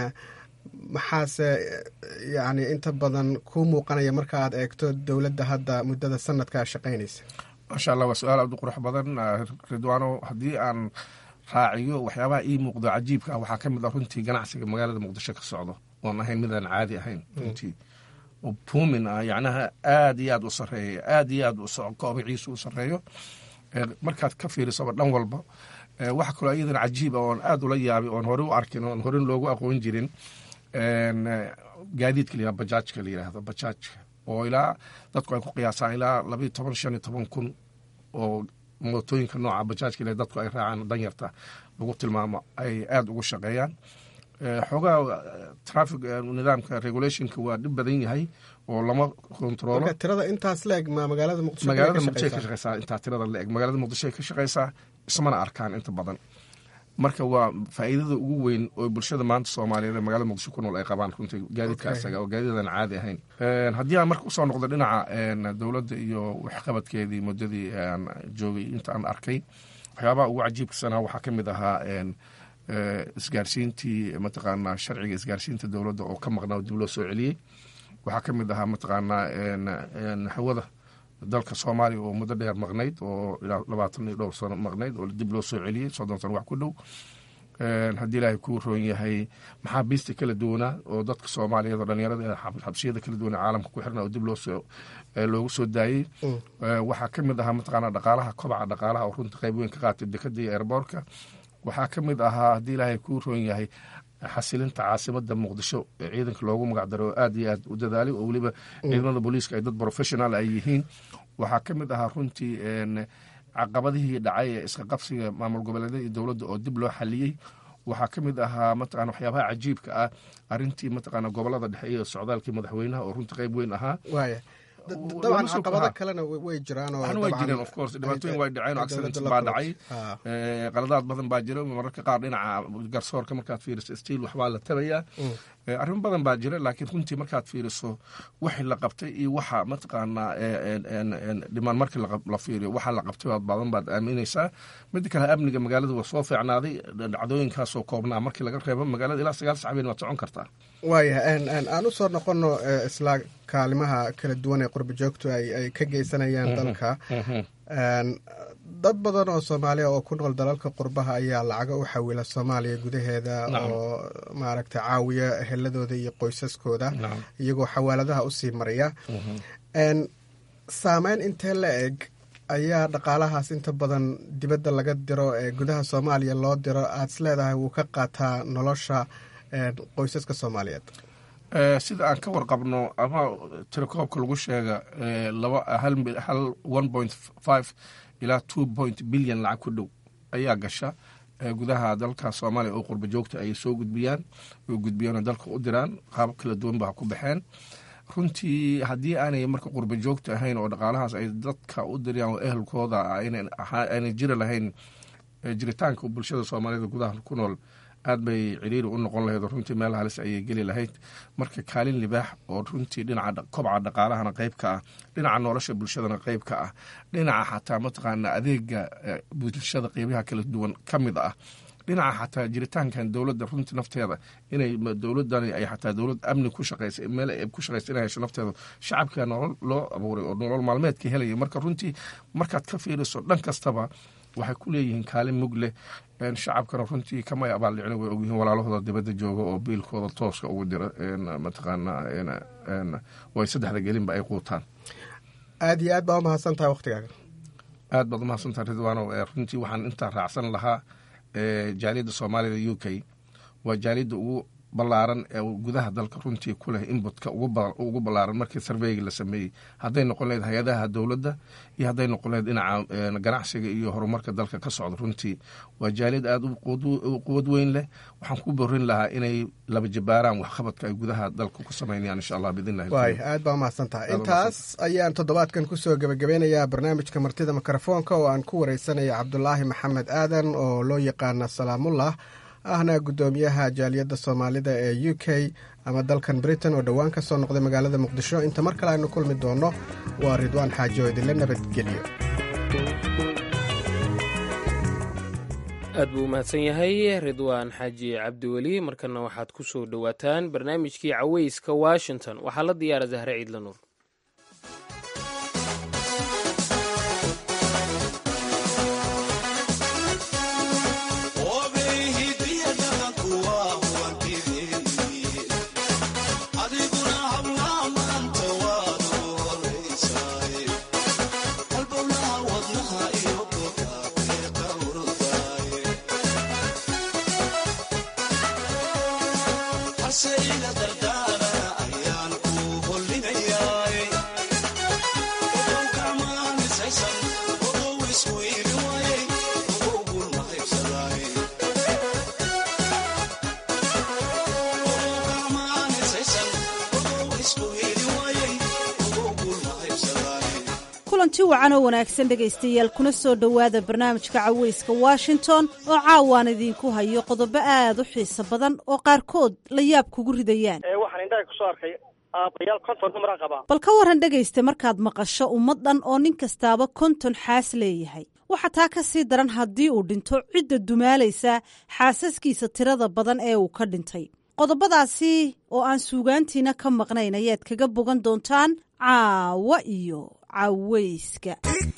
maxaase yani inta badan kuu muuqanaya marka aad eegto dowladda hadda muddada sanadkaa shaqaynaysa maasha allah waa su-aal aada u qurux badan ridwaano haddii aan raaciyo waxyaabaha ii muuqdo cajiibka ah waxaa ka mid ah runtii ganacsiga magaalada muqdisho ka socdo oon ahayn midaan caadi ahayn runtii oo buumin ah yacnaha aada iyo aad u sareeya aada iyo aad koobiciisu u sareeyo markaad ka fiirisaba dhan walba waxa kaloo iyadana cajiib ah oon aada ula yaabay oon hore u arkin oon hore loogu aqoon jirin gaadiidka layihahdo bajaajka la yidhaahdo bajaajka oo ilaa dadku ay ku qiyaasaan ilaa labayo toban shan iyo toban kun oo mootooyinka nooca bajaajka ila dadku ay raacaan danyarta lagu tilmaamo ay aada ugu shaqeeyaan xoogaa trafic nidaamka regulationka waa dhib badan yahay oo lama kontroolo tirada intaas la eg ma magaalada muqdisho magaalada muqdisho ka shaqeysaa intaa tirada la eg magaalada muqdisho ka shaqeysaa ismana arkaan inta badan marka waa faa'iidada ugu weyn oo bulshada maanta soomaaliyeed ee magaalada muqdisho ku nool ay qabaan runtii gaadiidka asaga oo gaadiidan caadi ahayn haddii aan marka usoo noqdo dhinaca dowladda iyo waxqabadkeedii muddadii aan joogay inta aan arkay waxyaabaha ugu cajiibkasanaa waxaa ka mid ahaa isgaarsiintii mataqaanaa sharciga isgaarsiinta dowladda oo ka maqnaa oo dib loo soo celiyey waxaa ka mid ahaa mataqaanaa hawada dalka soomaaliya oo muddo dheer maqnayd oo ilaa labaatan iyo dhowr sano maqnayd oo dib loo soo celiyey soddon sano wax ku dhow haddii ilaahay kuu roon yahay maxaabiista kala duwanaa oo dadka soomaaliyeed oo dhalinyarada xabsiyada kala duwan ee caalamka ku xirna oo dib loosoo loogu soo daayey waxaa ka mid ahaa mataqaanaa dhaqaalaha kobaca dhaqaalaha oo runta qayb weyn ka qaatay dekada iyo eerboorka waxaa ka mid ahaa haddii ilaahay kuu roon yahay xasilinta caasimada muqdisho ee ciidanka loogu magacdaro oo aad iyo aad u dadaalay oo weliba ciidamada booliiska ay dad professional ay yihiin waxaa ka mid ahaa runtii caqabadihii dhacay ee iska qabsiga maamul goboleedyada iyo dowladda oo dib loo xaliyey waxaa ka mid ahaa mataqana waxyaabaha cajiibka ah arintii mataqaana gobolada dhexe iyo socdaalkii madaxweynaha oo runtii qayb weyn ahaa dabcan caqabado kalena way jiraan way jireen of course dhibaatooyin way dhaceen oo accidents baa dhacay qaladaad badan baa jira mararka qaar dhinaca garsoorka markaad fiiriso stiil waxbaa la tabayaa arrimo badan baa jira laakiin runtii markaad fiiriso wixii la qabtay iyo waxa mataqaanaa dhimaan markii la fiiriyo waxa la qabtay baad badan baad aaminaysaa mida kale amniga magaalada waa soo fiicnaaday dhacdooyinkaasoo koobnaa markii laga reebo magaalada ilaa sagaal sacbeen waad socon kartaa waayahay aan usoo noqono isla kaalimaha kala duwan ee qurba joogtu ay ka geysanayaan dalka dad badan oo soomaaliya oo ku nool dalalka qurbaha ayaa lacaga u xawila soomaaliya gudaheeda oo maaragta caawiya heladooda iyo qoysaskooda iyagoo xawaaladaha usii maraya saameyn intee la eg ayaa dhaqaalahaas inta badan dibadda laga diro ee gudaha soomaaliya loo diro aada is leedahay wuu ka qaataa nolosha qoysaska soomaaliyeed sida aan ka warqabno ama telekoobka lagu sheega laba hal hal one point five ilaa two point billion lacag ku dhow ayaa gasha gudaha dalka soomaaliya oo qurba joogta ay soo gudbiyaan oo gudbiyaan oo dalka u diraan qaabab kala duwan baa ku baxeen runtii haddii aanay marka qurba joogta ahayn oo dhaqaalahaas ay dadka u diriyaan oo ehelkooda aanay jiri lahayn jiritaanka bulshada soomaaliyed gudaha ku nool aad bay ciriiri u noqon lahayd oo runtii meel halis ayay geli lahayd marka kaalin libaax oo runtii dhinaca kobca dhaqaalahana qayb ka ah dhinaca nolosha bulshadana qayb ka ah dhinaca xataa mataqaana adeega bulshada qeybaha kala duwan ka mid ah dhinaca xataa jiritaankan dowladda runtii nafteeda inay dowladani ay xataa dowlad amni ku shaqeysa meel ay ku shaqeysa inay hesho nafteeda shacabka nolol loo abuuray oo nolol maalmeedka helaya marka runtii markaad ka fiiriso dhan kastaba waxay ku leeyihiin kaalin mug leh shacabkana runtii kamay abaaldhicin way ogyihiin walaalahooda dibadda jooga oo biilkooda tooska ugu dira mataqaana way saddexda gelinba ay quutaan aad iyo aad baa umahadsan tahay waktigaaga aad baad umahadsantaha ridwaanow runtii waxaan intaa raacsan lahaa jaaliyadda soomaalida u k waa jaaliyadda ugu ballaaran ee gudaha dalka runtii ku leh inbutka ugu ballaaran markii sarveyga la sameeyey hadday noqon lahayd hay-adaha dowladda iyo hadday noqon lahayd dhinaca ganacsiga iyo horumarka dalka ka socda runtii waa jaaliyad aada u quwad weyn leh waxaan ku borin lahaa inay laba jabaaraan waxqabadka ay gudaha dalka ku samaynayaan insha allah biidnillahi waay aad baa umahadsan tahay intaas ayaan toddobaadkan kusoo gebagabeynayaa barnaamijka martida mikrofoonka oo aan ku wareysanaya cabdulaahi maxamed aadan oo loo yaqaana salaamullah ahna guddoomiyaha jaaliyadda soomaalida ee u k ama dalkan britain oo dhowaan ka soo noqday magaalada muqdisho inta mar kale aynu kulmi doonno waa ridwaan xaaji oo idinla nabadgelyo aad buu u mahadsan yahay ridwaan xaaji cabdiweli markana waxaad ku soo dhowaataan barnaamijkii caweyska washington waxaa la diyaara zahre ciidla nuur kulanti wacan oo wanaagsan dhegaystayaal kuna soo dhowaada barnaamijka caweyska washington oo caawaan idiinku hayo qodobo aad u xiiso badan oo qaarkood la yaab kugu ridayaan waxaan indhaha kusoo arkay aabayaal konton numara qabaa bal ka waran dhegaysta markaad maqasho ummad dhan oo nin kastaaba konton xaas leeyahay waxa taa ka sii daran haddii uu dhinto cidda dumaalaysa xaasaskiisa tirada badan ee uu ka dhintay qodobadaasi oo aan suugaantiina ka maqnayn ayaad kaga bogan doontaan caawa iyo caweyska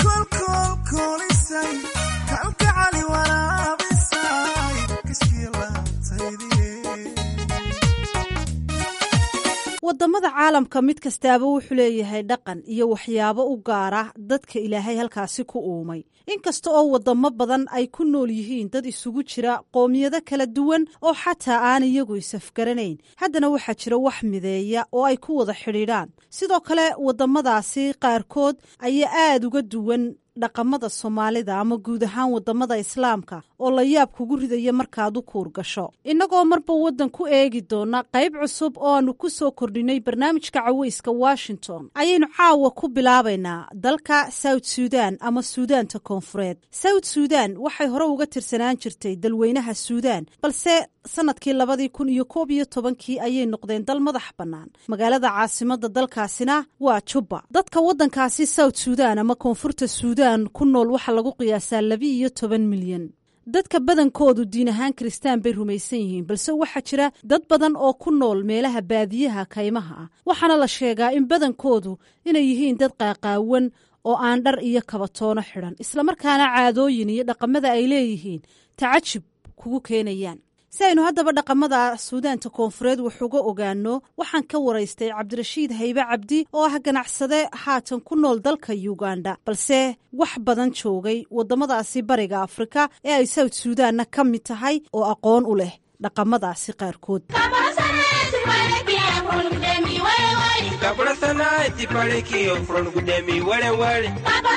wadamada caalamka mid kastaaba wuxuu leeyahay dhaqan iyo waxyaabo u gaara dadka ilaahay halkaasi ku uumay inkasta oo wadamo badan ay ku nool yihiin dad isugu jira qoomiyado kala duwan oo xataa aan iyagu isafgaranayn haddana waxaa jira wax mideeya oo ay ku wada xidhiidhaan sidoo kale wadamadaasi qaarkood ayaa aada uga duwan dhaqamada soomaalida ama guud ahaan wadamada islaamka oo la yaab kugu ridaya markaad u kuur gasho innagoo marba waddan ku eegi doona qayb cusub oo aanu ku soo kordhinay barnaamijka caweyska washington ayaynu caawa ku bilaabaynaa dalka south suudan ama suudaanta koonfureed south suudan waxay hore uga tirsanaan jirtay dalweynaha suudan balse sanadkii labadii kun iyo koob iyo tobankii ayay noqdeen dal madax bannaan magaalada caasimada dalkaasina waa jubba dadka waddankaasi south suudan ama koonfurta suudan ku nool waxaa lagu qiyaasaa labi iyo toban milyan dadka badankoodu diin ahaan kiristaan bay rumaysan yihiin balse waxaa jira dad badan oo ku nool meelaha baadiyaha kaymaha ah waxaana la sheegaa in badankoodu inay yihiin dad qaaqaawan oo aan dhar iyo kabatoono xidhan islamarkaana caadooyin iyo dhaqamada ay leeyihiin tacajub kugu keenayaan si aynu haddaba dhaqamada suudaanta koonfureed wax uga ogaano waxaan ka waraystay cabdirashiid haybe cabdi oo ah ganacsade haatan ku nool dalka uganda balse wax badan joogay waddamadaasi bariga afrika ee ay south suudanna ka mid tahay oo aqoon u leh dhaqamadaasi qaarkood Kabura sana ti pare ki o front gudemi wale wale.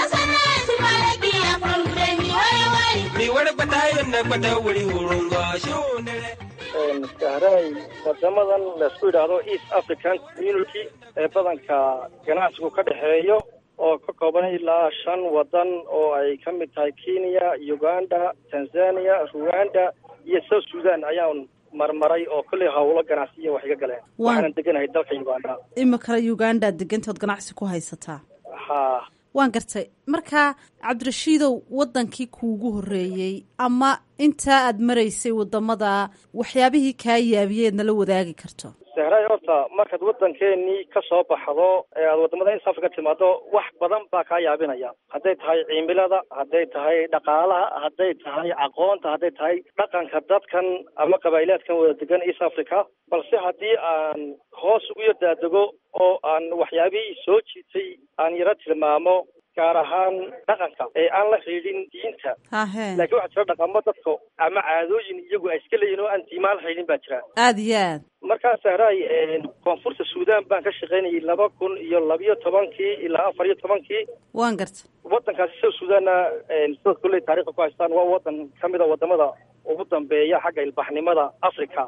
Mi wale batayo na bata wuri hurunga shonere. sahraay wadamadan laisku yidhaahdo east african community ee badanka ganacsigu ka dhexeeyo oo ka kooban ilaa shan wadan oo ay ka mid tahay kenya uganda tanzania rwanda iyo south sudan ayaan marmaray oo kolley hawlo ganacsiya wax iga galeen waxaanan deganahay dalka uganda imikale uganda degantood ganacsi ku haysataa ha waan gartay marka cabdirashiidow wadankii kuugu horeeyey ama intaa aad maraysay wadamada waxyaabihii kaa yaabiyeed nala wadaagi karto sahraay horta markaad wadankeenii ka soo baxdo ee aad wadamada east africa timaado wax badan baa kaa yaabinaya hadday tahay cimilada hadday tahay dhaqaalaha hadday tahay aqoonta hadday tahay dhaqanka dadkan ama qabaa'ilaadkan wada degan east africa balse haddii aan hoos ugu yardaadego oo aan waxyaabihii soo jiitay aan yaro tilmaamo gaar ahaan dhaqanka ee aan la xiidhin diinta hahe laakiin waxaa jira dhaqamo dadka ama caadooyin iyagu ay iska leeyihin oo aan diimaan la xiidhin baa jira aada iyo aad markaa sahraay koonfurta suudan baan ka shaqaynayay laba kun iyo labiyo tobankii ilaa afar iyo tobankii waan garta wadankaasi south sudanna sida kulley taarikhda ku haystaan waa wadan ka mid a wadamada ugu dambeeya xagga ilbaxnimada africa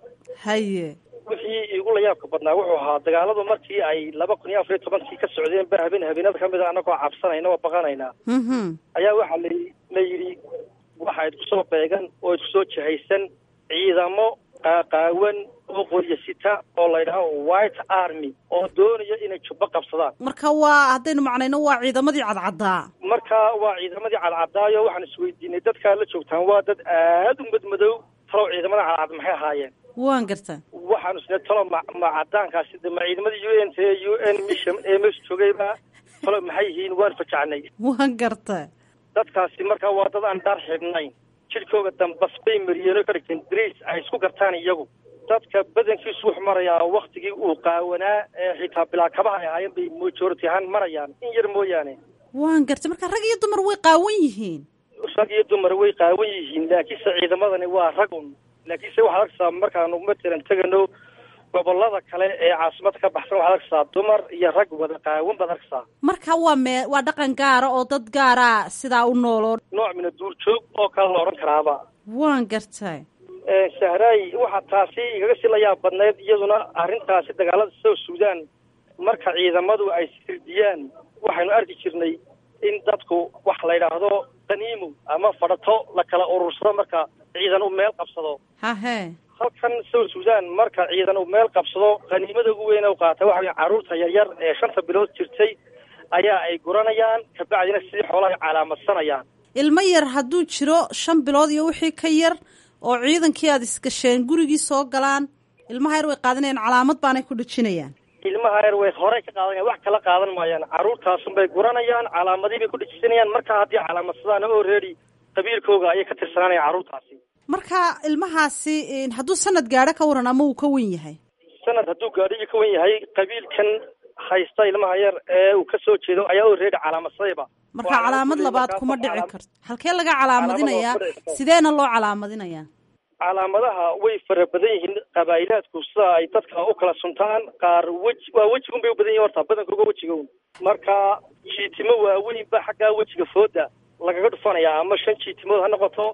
haye wixii igu la yaabka badnaa wuxuu ahaa dagaaladu markii ay laba kun iyo afar iyo tobankii ka socdeen ba habeen habeenada kamid a annagoo cabsanayna oo baqanayna mhm ayaa waxaa la la yidhi waxa idku soo beegan oo idku soo jihaysan ciidamo qaaqaawan oo qoryo sita oo la yidhaaho white army oo doonaya inay jubbo qabsadaan marka waa haddaynu macnayno waa ciidamadii cadcaddaa marka waa ciidamadii cadcadaayo waxaan isweydiinay dadkaa la joogtaan waa dad aada u madmadow talow ciidamada cadcad maxay ahaayeen waan garta waxaanu isna talo ma ma cadaankaasi de ma ciidamadii u n t u n mission ee meesha joogayba talo maxay yihiin waan fajacnay waan garta dadkaasi marka waa dad aan dhar xidhnayn jidhkooga dambas bay mariyeen oo ka dhigteen dariis ay isku gartaan iyagu dadka badankiisu wuxuu marayaa waktigii uu qaawanaa ee xitaa bilaa kabaha ay ahaayeen bay majority ahaan marayaan in yar mooyaane waan garta marka rag iyo dumar way qaawan yihiin rag iyo dumar way qaawan yihiin laakiinse ciidamadani waa rag un laakiinse waxaad arkaysaa markaanu matalan tegano gobolada kale ee caasimada ka baxsan waxaad arkaysaa dumar iyo rag wada qaawan baad arkaysaa marka waa mee waa dhaqan gaara oo dad gaara sidaa u nooloo nooc mina duurjoog oo kale la odhan karaaba waan gartay sahraay waxaa taasi igaga sii la yaab badneyd iyaduna arrintaasi dagaalada south sudan marka ciidamadu ay sirdiyaan waxaynu arki jirnay in dadku wax la yidhaahdo qaniimo ama fadhato la kala urursado marka ciidan uu meel qabsado hahe halkan south sudan marka ciidan uu meel qabsado qaniimada ugu weyn u qaata waxa wey carruurta yaryar ee shanta bilood jirtay ayaa ay guranayaan kabacdina sidii xoolaha ay calaamadsanayaan ilmo yar hadduu jiro shan bilood iyo wixii ka yar oo ciidankii aada isgasheen gurigii soo galaan ilmaha yar way qaadanayaan calaamad baanay ku dhejinayaan ilmaha yar way horey ka qaadanayaan wax kala qaadan maayaan carruurtaasun bay guranayaan calaamadii bay ku dhejisanayaan marka haddii calaamadsadaan oo reedi qabiilkooga ayay ka tirsanaanayaan carruurtaasi marka ilmahaasi hadduu sanad gaadho ka waran ama uu ka wen yahay sanad hadduu gaadho ka wen yahay qabiilkan haysta ilmaha yar ee uu ka soo jeedo ayaa oo reedi calaamadsadayba marka calaamad labaad kuma dhici karto halkee laga calaamadinayaa sideena loo calaamadinayaa calaamadaha way fara badan yihiin qabaa'ilaadku sida ay dadka u kala suntaan qaar weji waa wejigun bay u badan yihin horta badankooga wejigown marka jiitimo waaweyn ba xaggaa wejiga fooda lagaga dhufanayaa ama shan jiitimood ha noqoto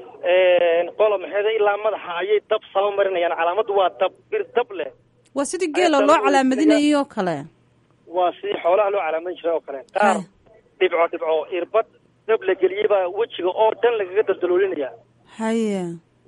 qola maxeeda ilaa madaxa ayay dab saba marinayaan calaamaddu waa dab bir dab leh waa sidii geela loo calaamadinayay oo kale waa sidii xoolaha loo calaamadin jiray oo kale qaar dhibco dhibco irbad dab la geliyey baa wejiga oo dhan lagaga daldaloolinaya haye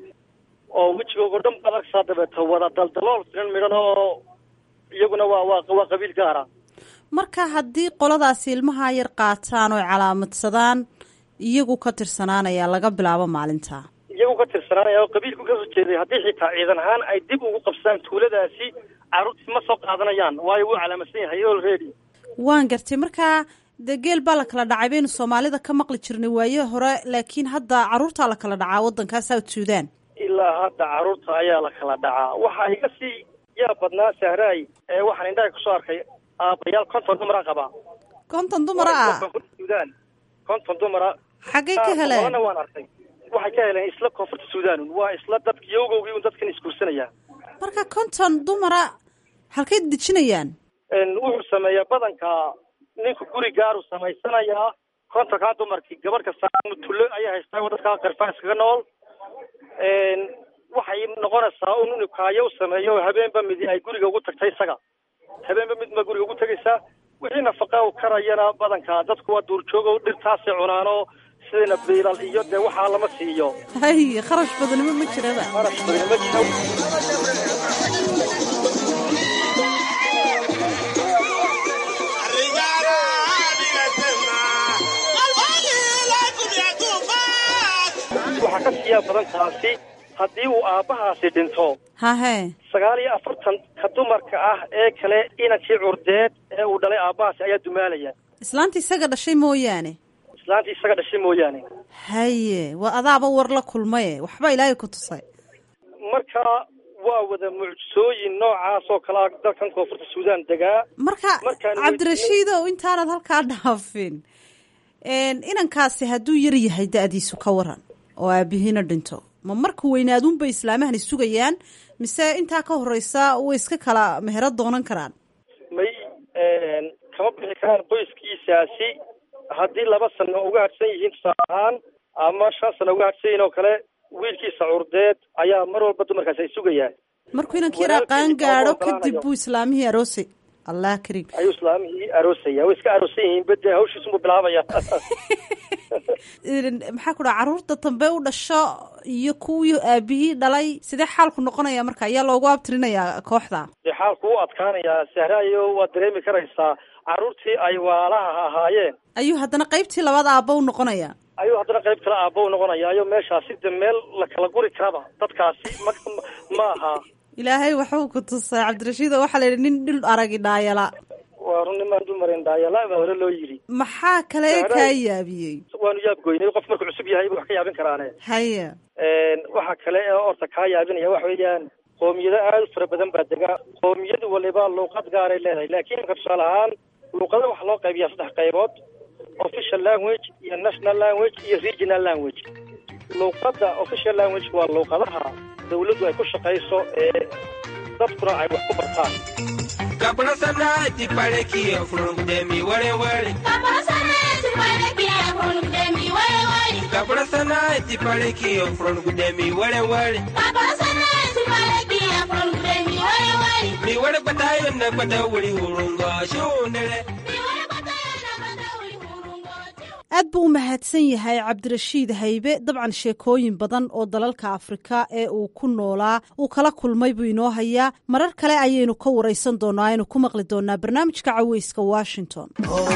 oo wejigoogo dhan baad arkaysaa dabeeto wada daldalool filan midhan oo iyaguna waa waa waa qabiil gaara marka haddii qoladaasi ilmaha yar qaataan oo calaamadsadaan iyagu ka tirsanaanaya laga bilaabo maalinta iyagu ka tirsanaanaya oo qabiilku kasoo jeeday haddii xitaa ciidan ahaan ay dib ugu qabsadaan tuuladaasi carruurtii ma soo qaadanayaan waayo wuu calaamadsan yahay already waan gartay marka dee geel baa la kala dhacay baynu soomaalida ka maqli jirnay waaye hore laakiin hadda carruurtaa la kala dhacaa waddankaa south sudan ilaa hadda carruurta ayaa la kala dhacaa waxa iga sii yaa badnaa sahraay ee waxaan indhaha kusoo arkay aabayaal konton dumara qabaa konton dumara ah sudan konton dumara xaggay ka heleen na waan arkay waxay ka heleen isla koonfurta sudan waa isla dadka yowgowgii un dadkan isguursanaya marka konton dumara halkay dejinayaan wuxuu sameeyaa badanka ninku guri gaaru samaysanayaa kontonkaa dumarkii gabadh kasta mutullo ayay haystaa dadka qarfaan iskaga nool waxay noqonaysaa un inu kaayo u sameeyo habeenba midi ay guriga ugu tagtay isaga habeenba mid ma guriga ugu tegaysaa wixii nafaqa u karayana badanka dadku waa duurjoogo dhirtaasay cunaano sidayna biilal iyo dee waxaa lama siiyo hay kharash badanimo ma jiraba kharash badanimo ma jira waxaa ka siiyaa badan taasi haddii uu aabbahaasi dhinto hahe sagaal iyo afartan ka dumarka ah ee kale inankii curdeed ee uu dhalay aabbahaasi ayaa dumaalaya islaanta isaga dhashay mooyaane islaantii isaga dhashay mooyaane haye waa adaaba war la kulmaye waxba ilaahay ku tusay marka waa wada mucjisooyin noocaas oo kalea dalkan koonfurta suudaan degaa marka cabdirashiidow intaanad halkaa dhaafin inankaasi hadduu yar yahay da-diisu ka waran oo aabihiina dhinto ma marka weynaaduunbay islaamahani sugayaan mise intaa ka horeysa way iska kala mehero doonan karaan may kama bixi karaan qoyskiisaasi haddii laba sano uga hadhsan yihiin tusaale ahaan ama shan sano uga hadhsan yihiin oo kale wiilkiisa curdeed ayaa mar walba dumarkaasi ay sugayaan markuu inankii yaraa qaan gaadho kadib buu islaamihii aroosay allah karim ayuu islaamihii aroosaya way iska aroosan yihiin bade hawshiisunbuu bilaabaya maxaa ku dhaha carruurta dambe u dhasho iyo kuwii aabihii dhalay sidee xaalku noqonaya marka ayaa loogu abtirinayaa kooxda dee xaalku u adkaanayaa sahrayo waad dareemi karaysaa carruurtii ay waalaha ahaayeen ayuu haddana qaybtii labaad aabba u noqonaya ayuu haddana qayb kale aabba u noqonayaayo meeshaasi de meel la kala guri karaba dadkaasi ma ma aha ilaahay waxuu ku tusay cabdirashiid oo waxaa la yidhi nin dhul aragi dhaayala waa run nimaan dumarin dhaayala baa hore loo yidhi maxaa kale kaa yaabiyey waanu yaabgoynay qof markuu cusub yahay ba wax ka yaabin karaane haya waxa kale ee orta kaa yaabinaya waxa weeyaan qoomiyado aada u fara badan baa dega qoomiyadu waliba luuqad gaaray leedahay laakiin imka tusaale ahaan luuqada waxaa loo qaybiyaa saddex qaybood official language iyo national language iyo regional language luuqadda official language waa luuqadaha dawladdu ay ku shaqayso ee dadkuna ay wax ku bartaan aad buu u mahadsan yahay cabdirashiid haybe dabcan sheekooyin badan oo dalalka afrika ee uu ku noolaa uu kala kulmay buu inoo hayaa marar kale ayaynu ka waraysan doonaa aynu ku maqli doonaa barnaamijka caweyska washington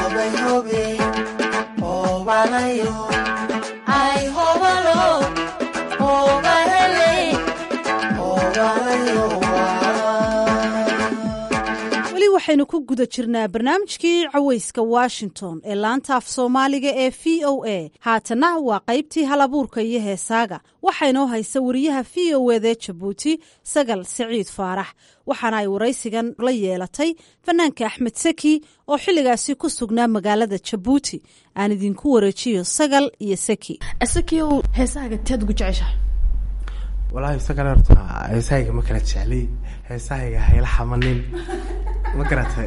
waxaynu ku guda jirnaa barnaamijkii caweyska washington ee laanta af soomaaliga ee v o a haatana waa qaybtii hal abuurka iyo heesaaga waxaynoo haysa wariyaha v o ede jabuuti sagal siciid faarax waxaana ay waraysigan la yeelatay fanaanka axmed seki oo xilligaasi ku sugnaa magaalada jabuuti aan idinku wareejiyo sagal iyo seki heesaaga teed ugu jeceshahay walaahi sagal horta heesahayga ma kala jeclay heesahayga hayla xamanin ma garatay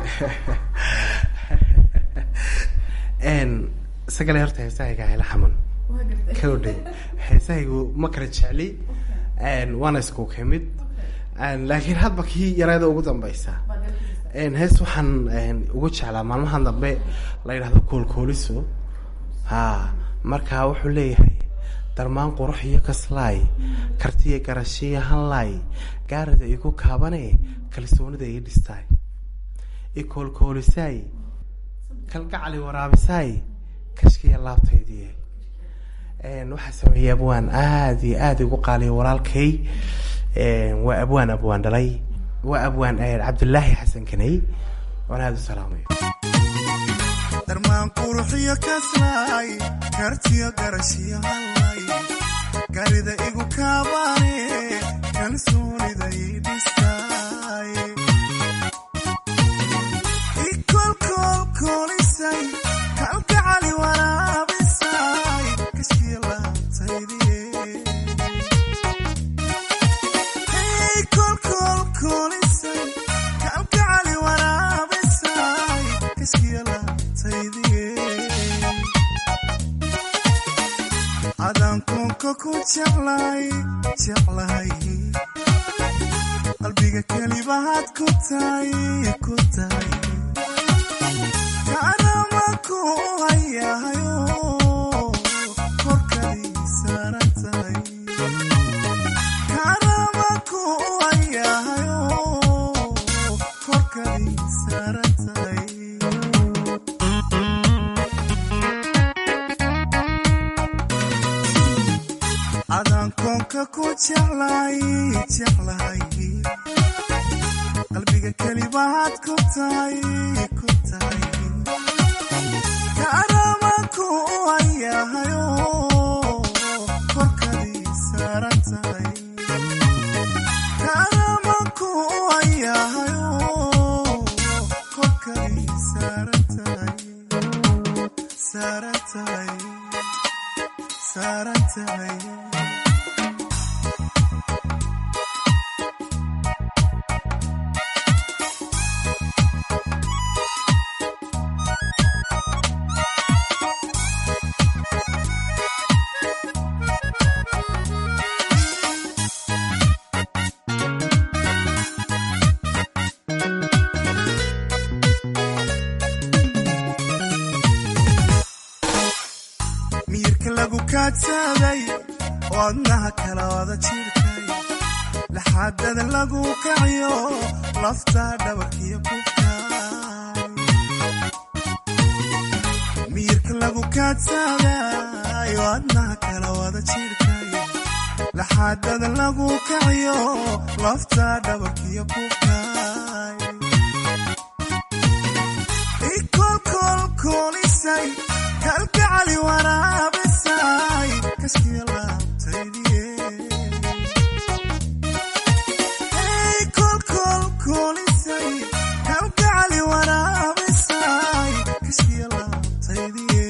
sagale horta heesahayga hayla xaman kawdhay heesahaygu ma kala jecli waana isku kamid laakiin hadba kii yareeda ugu dambeysa hees waxaan ugu jeclaa maalmahan dambe la yidhahdo koolkooliso ha marka wuxuu leeyahay darmaan qurux iyo kaslaay kartiya garashiya hanlaay gaarida igu kaabane kalsoonida ii dhistaay ikoolkoolisaay kalgacali waraabisaay kashkiya laabtaydii waxaa sameeyey abwaan aada iyo aada igu qaaliya walaalkay waa abwaan abwaan dhalay waa abwaan cabdulaahi xasan kaney waan aada u salaamay darmaan quruxiyo kaslaay kartiyo garashiyo hallay garida igu kaabane kalsoonida ii dhistaay ikolkolkolisay kalgacali waraabisay kashkiya laabtaydii kolkolkolisay kalgacali ku jeclay jeclahay qalbiga kelibahaad ku tahay ku tahay kaanama ku hayahayo korkadii saaran tahay kaanama ku hayahayo korkadii saaran tahay adaan koonka ku jeclay jeclahay qalbiga kelibahaad ku tahay ku tahay kaanama ku hayahayo korkadii saaran tahay kaanama ku hayahayo korkadii saaran tahay saaran tahay saaran tahay miyirka lagu kaadsaday oo adnaha kala wada jirkay laxaadada lagu kaciyo lafta dhabarkiyo kufkay miyirka lagu kaadsaday oo adnaha kala wada jirkay laxaadada lagu kaciyo lafta dhabarkiyo kufkay ikolkolkolisay kalgacali waraabisay kaskiya laabtaydiye kolkolkolisay kalgacali waraabisay kaskiya laabtaydiye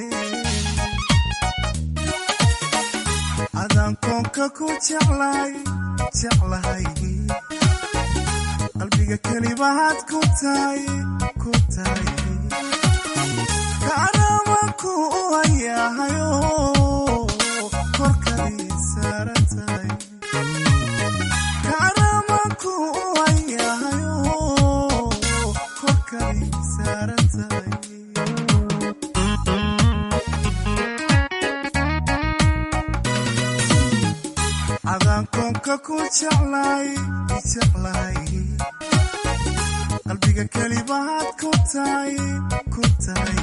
adaan koonka ku jeclay jeclahay qalbiga kelibahaad ku tahay ku tahay kaanama ku hayahayo korkadii saaran tahay kaanama ku hayahayo korkadii saaran tahay adaan koonka ku jeclay jeclahay qalbiga kelibahaad ku tahay ku tahay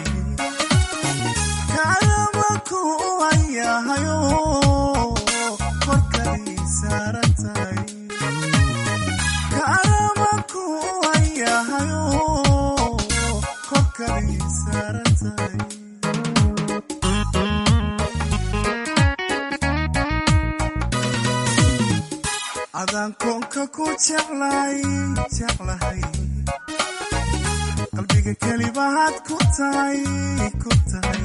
kaanama ku hayahayo korkadii saaran tahay kaanama ku hayahayo korkadii saaran tahay adaan koonka ku jeclay jeclahay qalbiga kelibahaad ku tahay ku tahay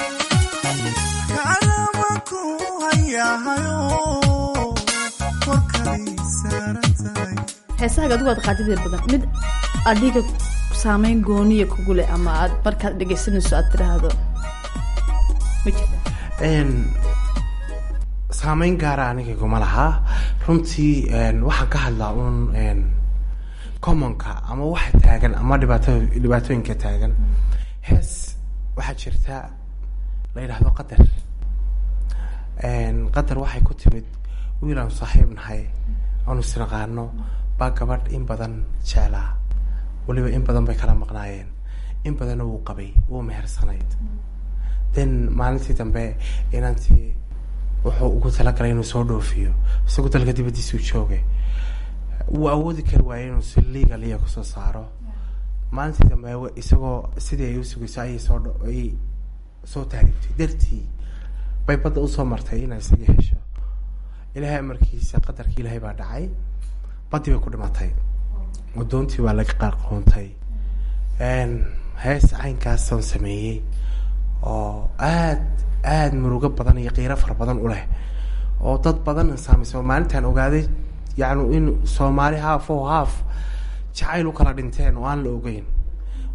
kaanama ku hayahayo korkadii saaran tahay heesahaga adigu aad qaadideed badan mid adiga saameyn gooniya kugu leh ama aad markaad dhegaysanayso aad tiraahdo ma jirta Een, saameyn gaara aniga iguma lahaa runtii een, waxaan ka hadlaa uun een, commonka ama waxa taagan ama dhibaato dhibaatooyinka taagan hees waxaa jirta la yidhaahdo qadar Een, qadar waxay ku timid wiil aan saaxiib nahay aanu isnaqaano baa gabadh in badan jeclaa weliba in badan bay kala maqnaayeen in badanna wuu qabay wuu mehersanayd then maalintii dambe inantii wuxuu ugu talagalay inuu soo dhoofiyo isagoo dalka dibadiisuu joogay wuu awoodi kari waayay inuu si legal iya kusoo saaro maalintii dambe wa- isagoo sidii ay u sugayso ayay soo dho- ay soo taariiftay dartii bay badda usoo martay inay isaga hesho ilaahay amarkiisa qadarkii ilaahay baa dhacay baddii bay ku dhimatay wadoontii baa laga qaaqoontay Een, hees caynkaasaan sameeyey oo aad aad murugo badan iyo qiiro fara badan u leh oo dad badan saameysa maalintaan ogaaday yacni in soomaali haaf oo haaf jacayl u kala dhinteen oo aan la ogeyn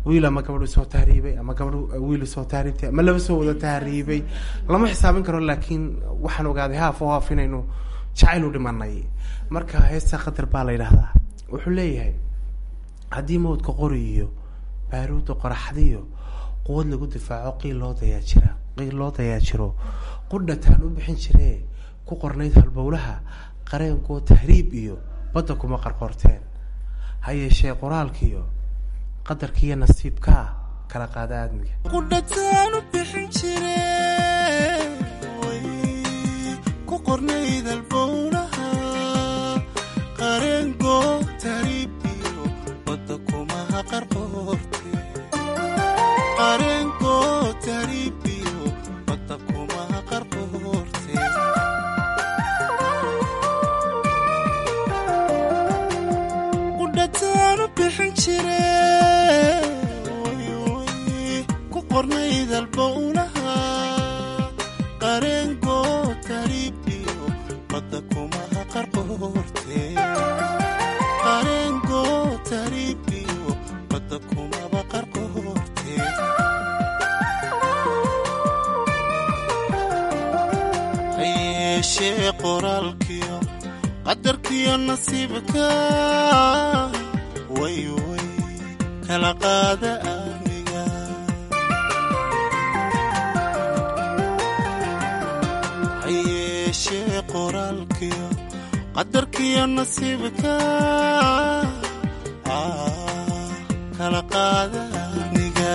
wiil ama gabadhu soo tahriibay ama gabadhu wiil soo tahriibtay ama laba soo wada tahriibay lama xisaabin karo laakiin waxaan ogaaday haaf oo haaf inaynu jacayl u dhimanay marka heesta qadar baa la yidhaahdaa wuxuu leeyahay haddii mawdka qori iyo baaruudda qoraxdiyo quwad lagu difaaco qiil loo dayaajira qiil loo dayaajiro qudhataan u bixin jiree ku qornayd halbowlaha qareenkoo tahriib iyo badda kuma qarqorteen ha yeeshee qoraalkiiyo qadarkiiyo nasiibkaa kala qaada aadmiga qudhataan u bixin jire ku qornayd albowlaha qareengo tariibiyo badda kumaha qarqoorte qareengo tariibiyo badda kumaha qarqoorte qudhataan u bixin jire ku qornayd albowlaha qareengo tariibiyo badda kumaha qarqoorte qareengo tariibiyo badda kumaba qarqoorte ha yeeshee qoraalkiyo qadarkiyo nasiibka way way kala qaada aniga ha yeeshee qoraalkiyo qadarkiyo nasiibka ah, kala qaada aniga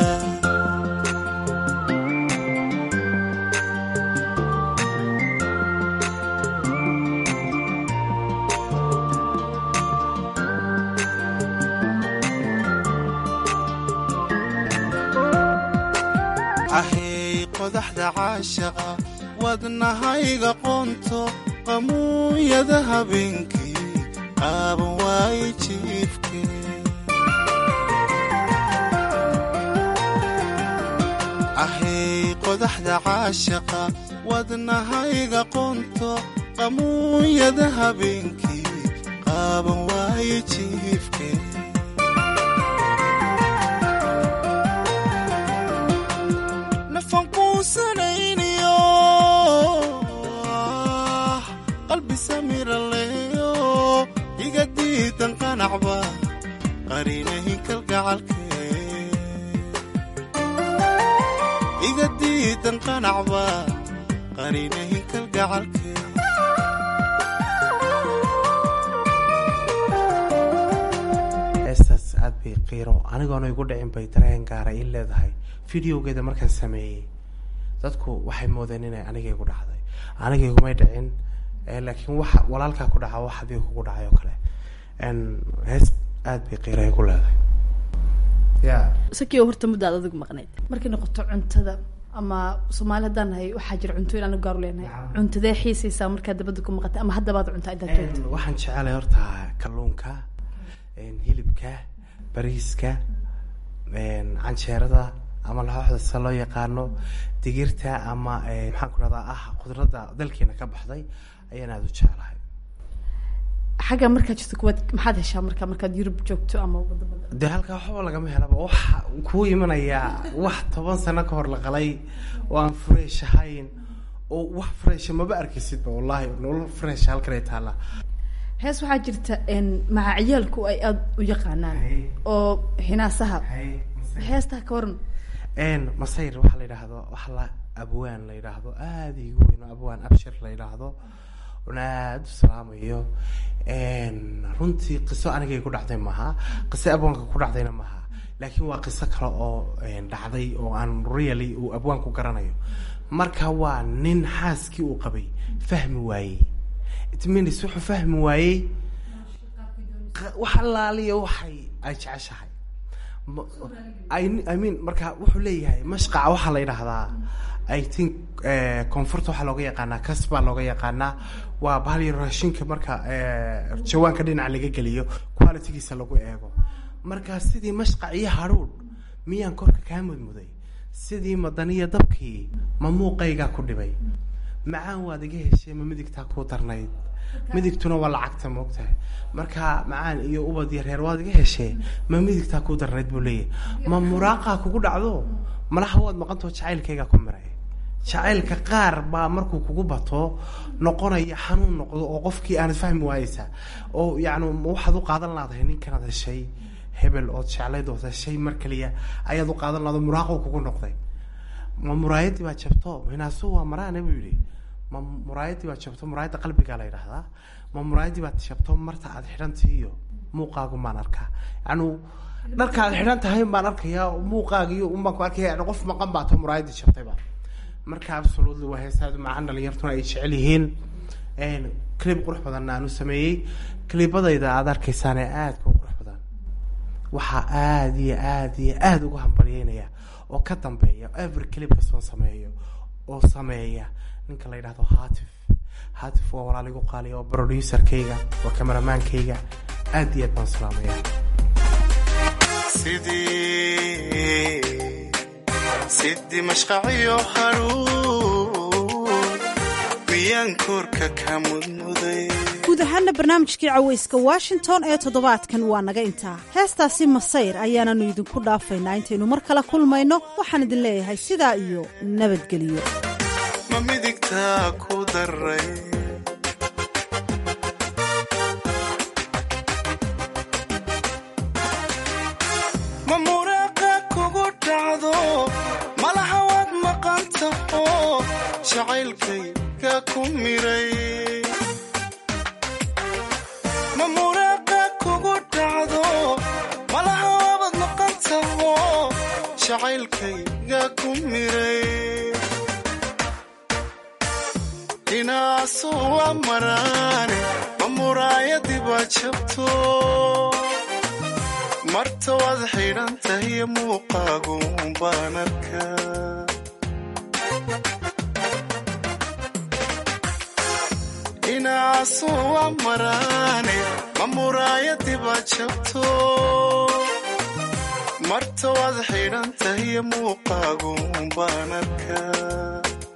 ahay qodaxda caashaqa wadnahayga qoonto qamuuyada habeenkii qaaban waaye jiifke ahay qodaxda caashaqa wadnahayga qoonto qamuuyada habeenkii qaaban waaye jiifke nafan quusanayniyo qalbi samira leeyo iga diidan qanacba qariinahin kalgacalke iga diidan qanacba qariinahin kalgacalke heestaas aad bay qiiro anigoona igu dhicin bay dareen gaara ii leedahay videogeeda markaan sameeyey dadku waxay moodeen inay aniga igu dhacday aniga igumay dhicin eh, laakiin waxa walaalkaa ku dhaca wax adiga kugu dhacay oo kale En, hees aad bay qiiro igu leedahay ya sakio horta mudda aad adigu maqnayd markay noqoto cuntada ama soomaali haddaan nahay waxaa jira cuntooyin anagu gaaru leenahay cuntadee xiisaysaa markaad dabadda ku maqatay ama haddabaad cuntaa intaad joogto En, waxaan jecelahay horta kalluunka en, hilibka bariiska en, canjeerada ama laxooxda sida loo yaqaano digirta ama eh, maxaan ku rahdaa ah khudradda dalkeena ka baxday ayaan aada u jecelahay xagga markaad jirto kuwaad maxaad heshaa marka markaad yurub joogto ama wadamada dee halkaa waxba lagama helaba waxa kuu imanayaa wax toban sano ka hor la qalay oo aan fresh ahayn oo wax fresh maba arkaysidba wallahi nolol fresh halkan ay taallaa hees waxaa jirta n macaciyaalku ay aada u yaqaanaan oo hinaasaha heestaa ka waran n masayr waxaa la yidhaahdo waxa la abwaan la yidhaahdo aada igu weyn oo abwaan abshir la yidhaahdo una aada u salaamayo runtii qiso anigay ku dhacday maaha qiso abwaanka ku dhacdayna maaha laakiin waa qiso kale oo dhacday oo aan really uu abwaanku garanayo marka waa nin xaaskii uu qabay fahmi waayey it means wuxuu fahmi waayey qa- wax allaaliya waxay ay jeceshahay Ma- I, I mean marka wuxuu leeyahay mashqaca waxaa la yidhaahdaa i think eh, koonfurta waxaa looga yaqaanaa kas baa looga yaqaanaa waa bahal yar raashinka marka eh, jawaanka dhinaca laga geliyo qualitygiisa lagu eego marka sidii mashqac iyo hadhuudh miyaan korka kaa mudmuday sidii madaniya dabkii ma muuqaygaa ku dhibay macaan waad iga heshee ma midigtaa kuu darnayd midigtuna waa lacagta moogtahay marka macaan iyo ubad iyo reer waad iga heshee ma midigtaa ku darnayd buu leeyahay ma muraaqaa kugu dhacdo malaha waad maqantao jacaylkaygaa ku miray jacaylka qaar baa markuu kugu bato noqonaya xanuun noqdo oo qofkii aanad fahmi waayeysa oo yacni waxaad u qaadan laadahay ninkanaad heshay hebel ood jeclayd ood heshay mar kaliya ayaad u qaadan laado muraaqo kugu noqday ma muraayadii baa jabto hinaasu waa maraane buu yidhi ma muraayadii baa jabto muraayadda qalbigaa la yidhaahdaa ma muraayadii baad jabto marta aad xidhantahi iyo muuqaagu maan arkaa yacni dharka aad xidhan tahay baan arkayaa muuqaagiyo unbaan ku arkaya yani qof maqan baa to muraayadii jabtay baa marka absolutely waa heesaadu macaan dhalinyartuna ay jecel yihiin clib qurux badanna aan u sameeyey clibadayda aada arkaysaan ee aadka u qurux badan waxaa aada iyo aada iyo aada uga hambalyeynaya oo ka dambeeya every clip kastoon sameeyo oo sameeya ninka la yidhahdo hatif hatif waa walaal igu qaaliya oo producerkayga waa cameramaankayga aada iyo aad baan salaamaya sidii sidii mashqaciyo haruun miyaan koorka ka mudmuday guud ahaana barnaamijkii cawayska washington ee toddobaadkan waa naga intaa heestaasi masayr ayaananu idinku dhaafaynaa intaynu mar kale kulmayno waxaan idin leeyahay sidaa iyo nabadgelyo ma midigtaa ku daray ma muraaqa kugu dhacdo malaha waad maqantaho jacaylkayga ku miray ma muraaqa kugu dhacdo malaha waabad maqantaho jacaylkayga ku miray dhinaasu waa maraane ma muraayadii baa jabto marta waad xidhan tahiyo muuqaagu baan arkaa dhinaasu waa maraane ma muraayadii baa jabto marta waad xidhan tahiyo muuqaagu baan arkaa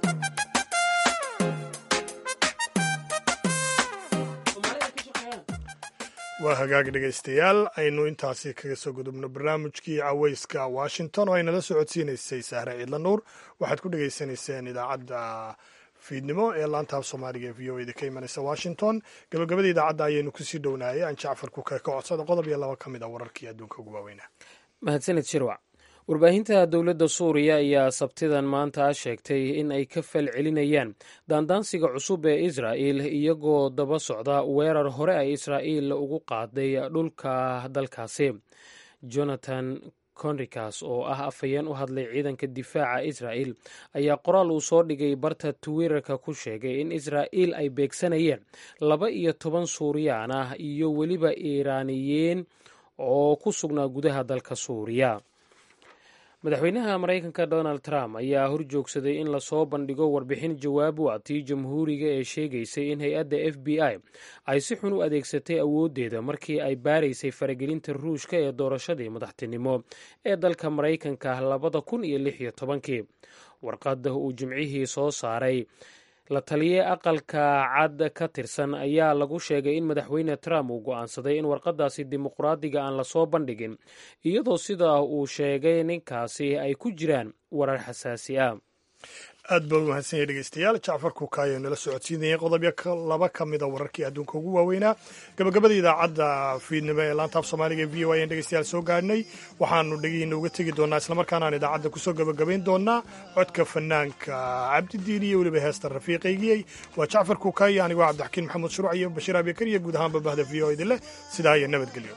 waa hagaag dhegaystayaal aynu intaasi kaga soo gudubno barnaamijkii cawayska washington oo ay nala socodsiinaysay sahre ciidla nuur waxaad ku dhegaysanayseen idaacadda fiidnimo ee laantaab soomaaliga ee v o eda ka imanaysa washington gabagabada idaacadda ayaynu kusii dhownaayay aan jacfar ku ka codsada qodob iyo laba ka mid a wararkii adduunka ugu waaweynaa mahadsanid shirwac warbaahinta dowladda suuriya ayaa sabtidan maanta sheegtay in ay ka fal celinayaan daandaansiga cusub ee israa'il iyagoo daba socda weerar hore ay israa'iil ugu qaaday dhulka dalkaasi jonathan conricas oo ah afhayeen u hadlay ciidanka difaaca israa'il ayaa qoraal uu soo dhigay barta twitter-ka ku sheegay in israa'iil ay beegsanayeen laba iyo toban suuriyaan ah iyo weliba iiraaniyiin oo ku sugnaa gudaha dalka suuriya madaxweynaha maraykanka donald trump ayaa horjoogsaday in lasoo bandhigo warbixin jawaab u ah tii jamhuuriga ee sheegaysay in hay-adda f b i ay si xun u adeegsatay awooddeeda markii ay baaraysay faragelinta ruushka ee doorashadii madaxtinimo ee dalka maraykanka labada kun iyo lix iyo tobankii warqadda uu jimcihii soo saaray la taliye aqalka cad ka tirsan ayaa lagu sheegay in madaxweyne trump uu go'aansaday in warqadaasi dimuqraadiga aan lasoo bandhigin iyadoo sidaa uu sheegay ninkaasi ay ku jiraan warar xasaasi ah aad baa u mahadsan yahay dhegeystayaal jacfar kuukaayo nala socodsiinayay qodobyo laba ka mida wararkii adduunka ugu waaweynaa gabagabada idaacadda fiidnimo ee laantaaf soomaaliga ee v o ayaan dhegeystayaal soo gaadhnay waxaanu dhegihiina uga tegi doonaa islamarkaana aan idaacadda kusoo gabagabayn doonaa codka fanaanka cabdidiin iyo weliba heesta rafiiqaygiyey waa jacfar kuukaayo anigoo cabdixakiin maxamuud shuruuc iyo bashiir abikar iyo guud ahaanba bahda v o idin leh sidaa iyo nabadgelyo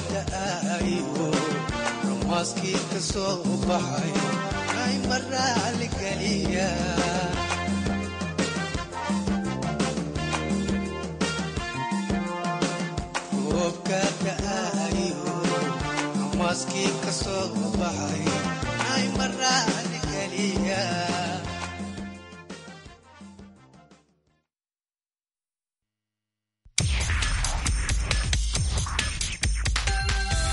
da'aayo rumaaskii ka soo baxayo ay maraali geliya roobka da'aayo rumaaskii ka soo baxayo ay maraali geliya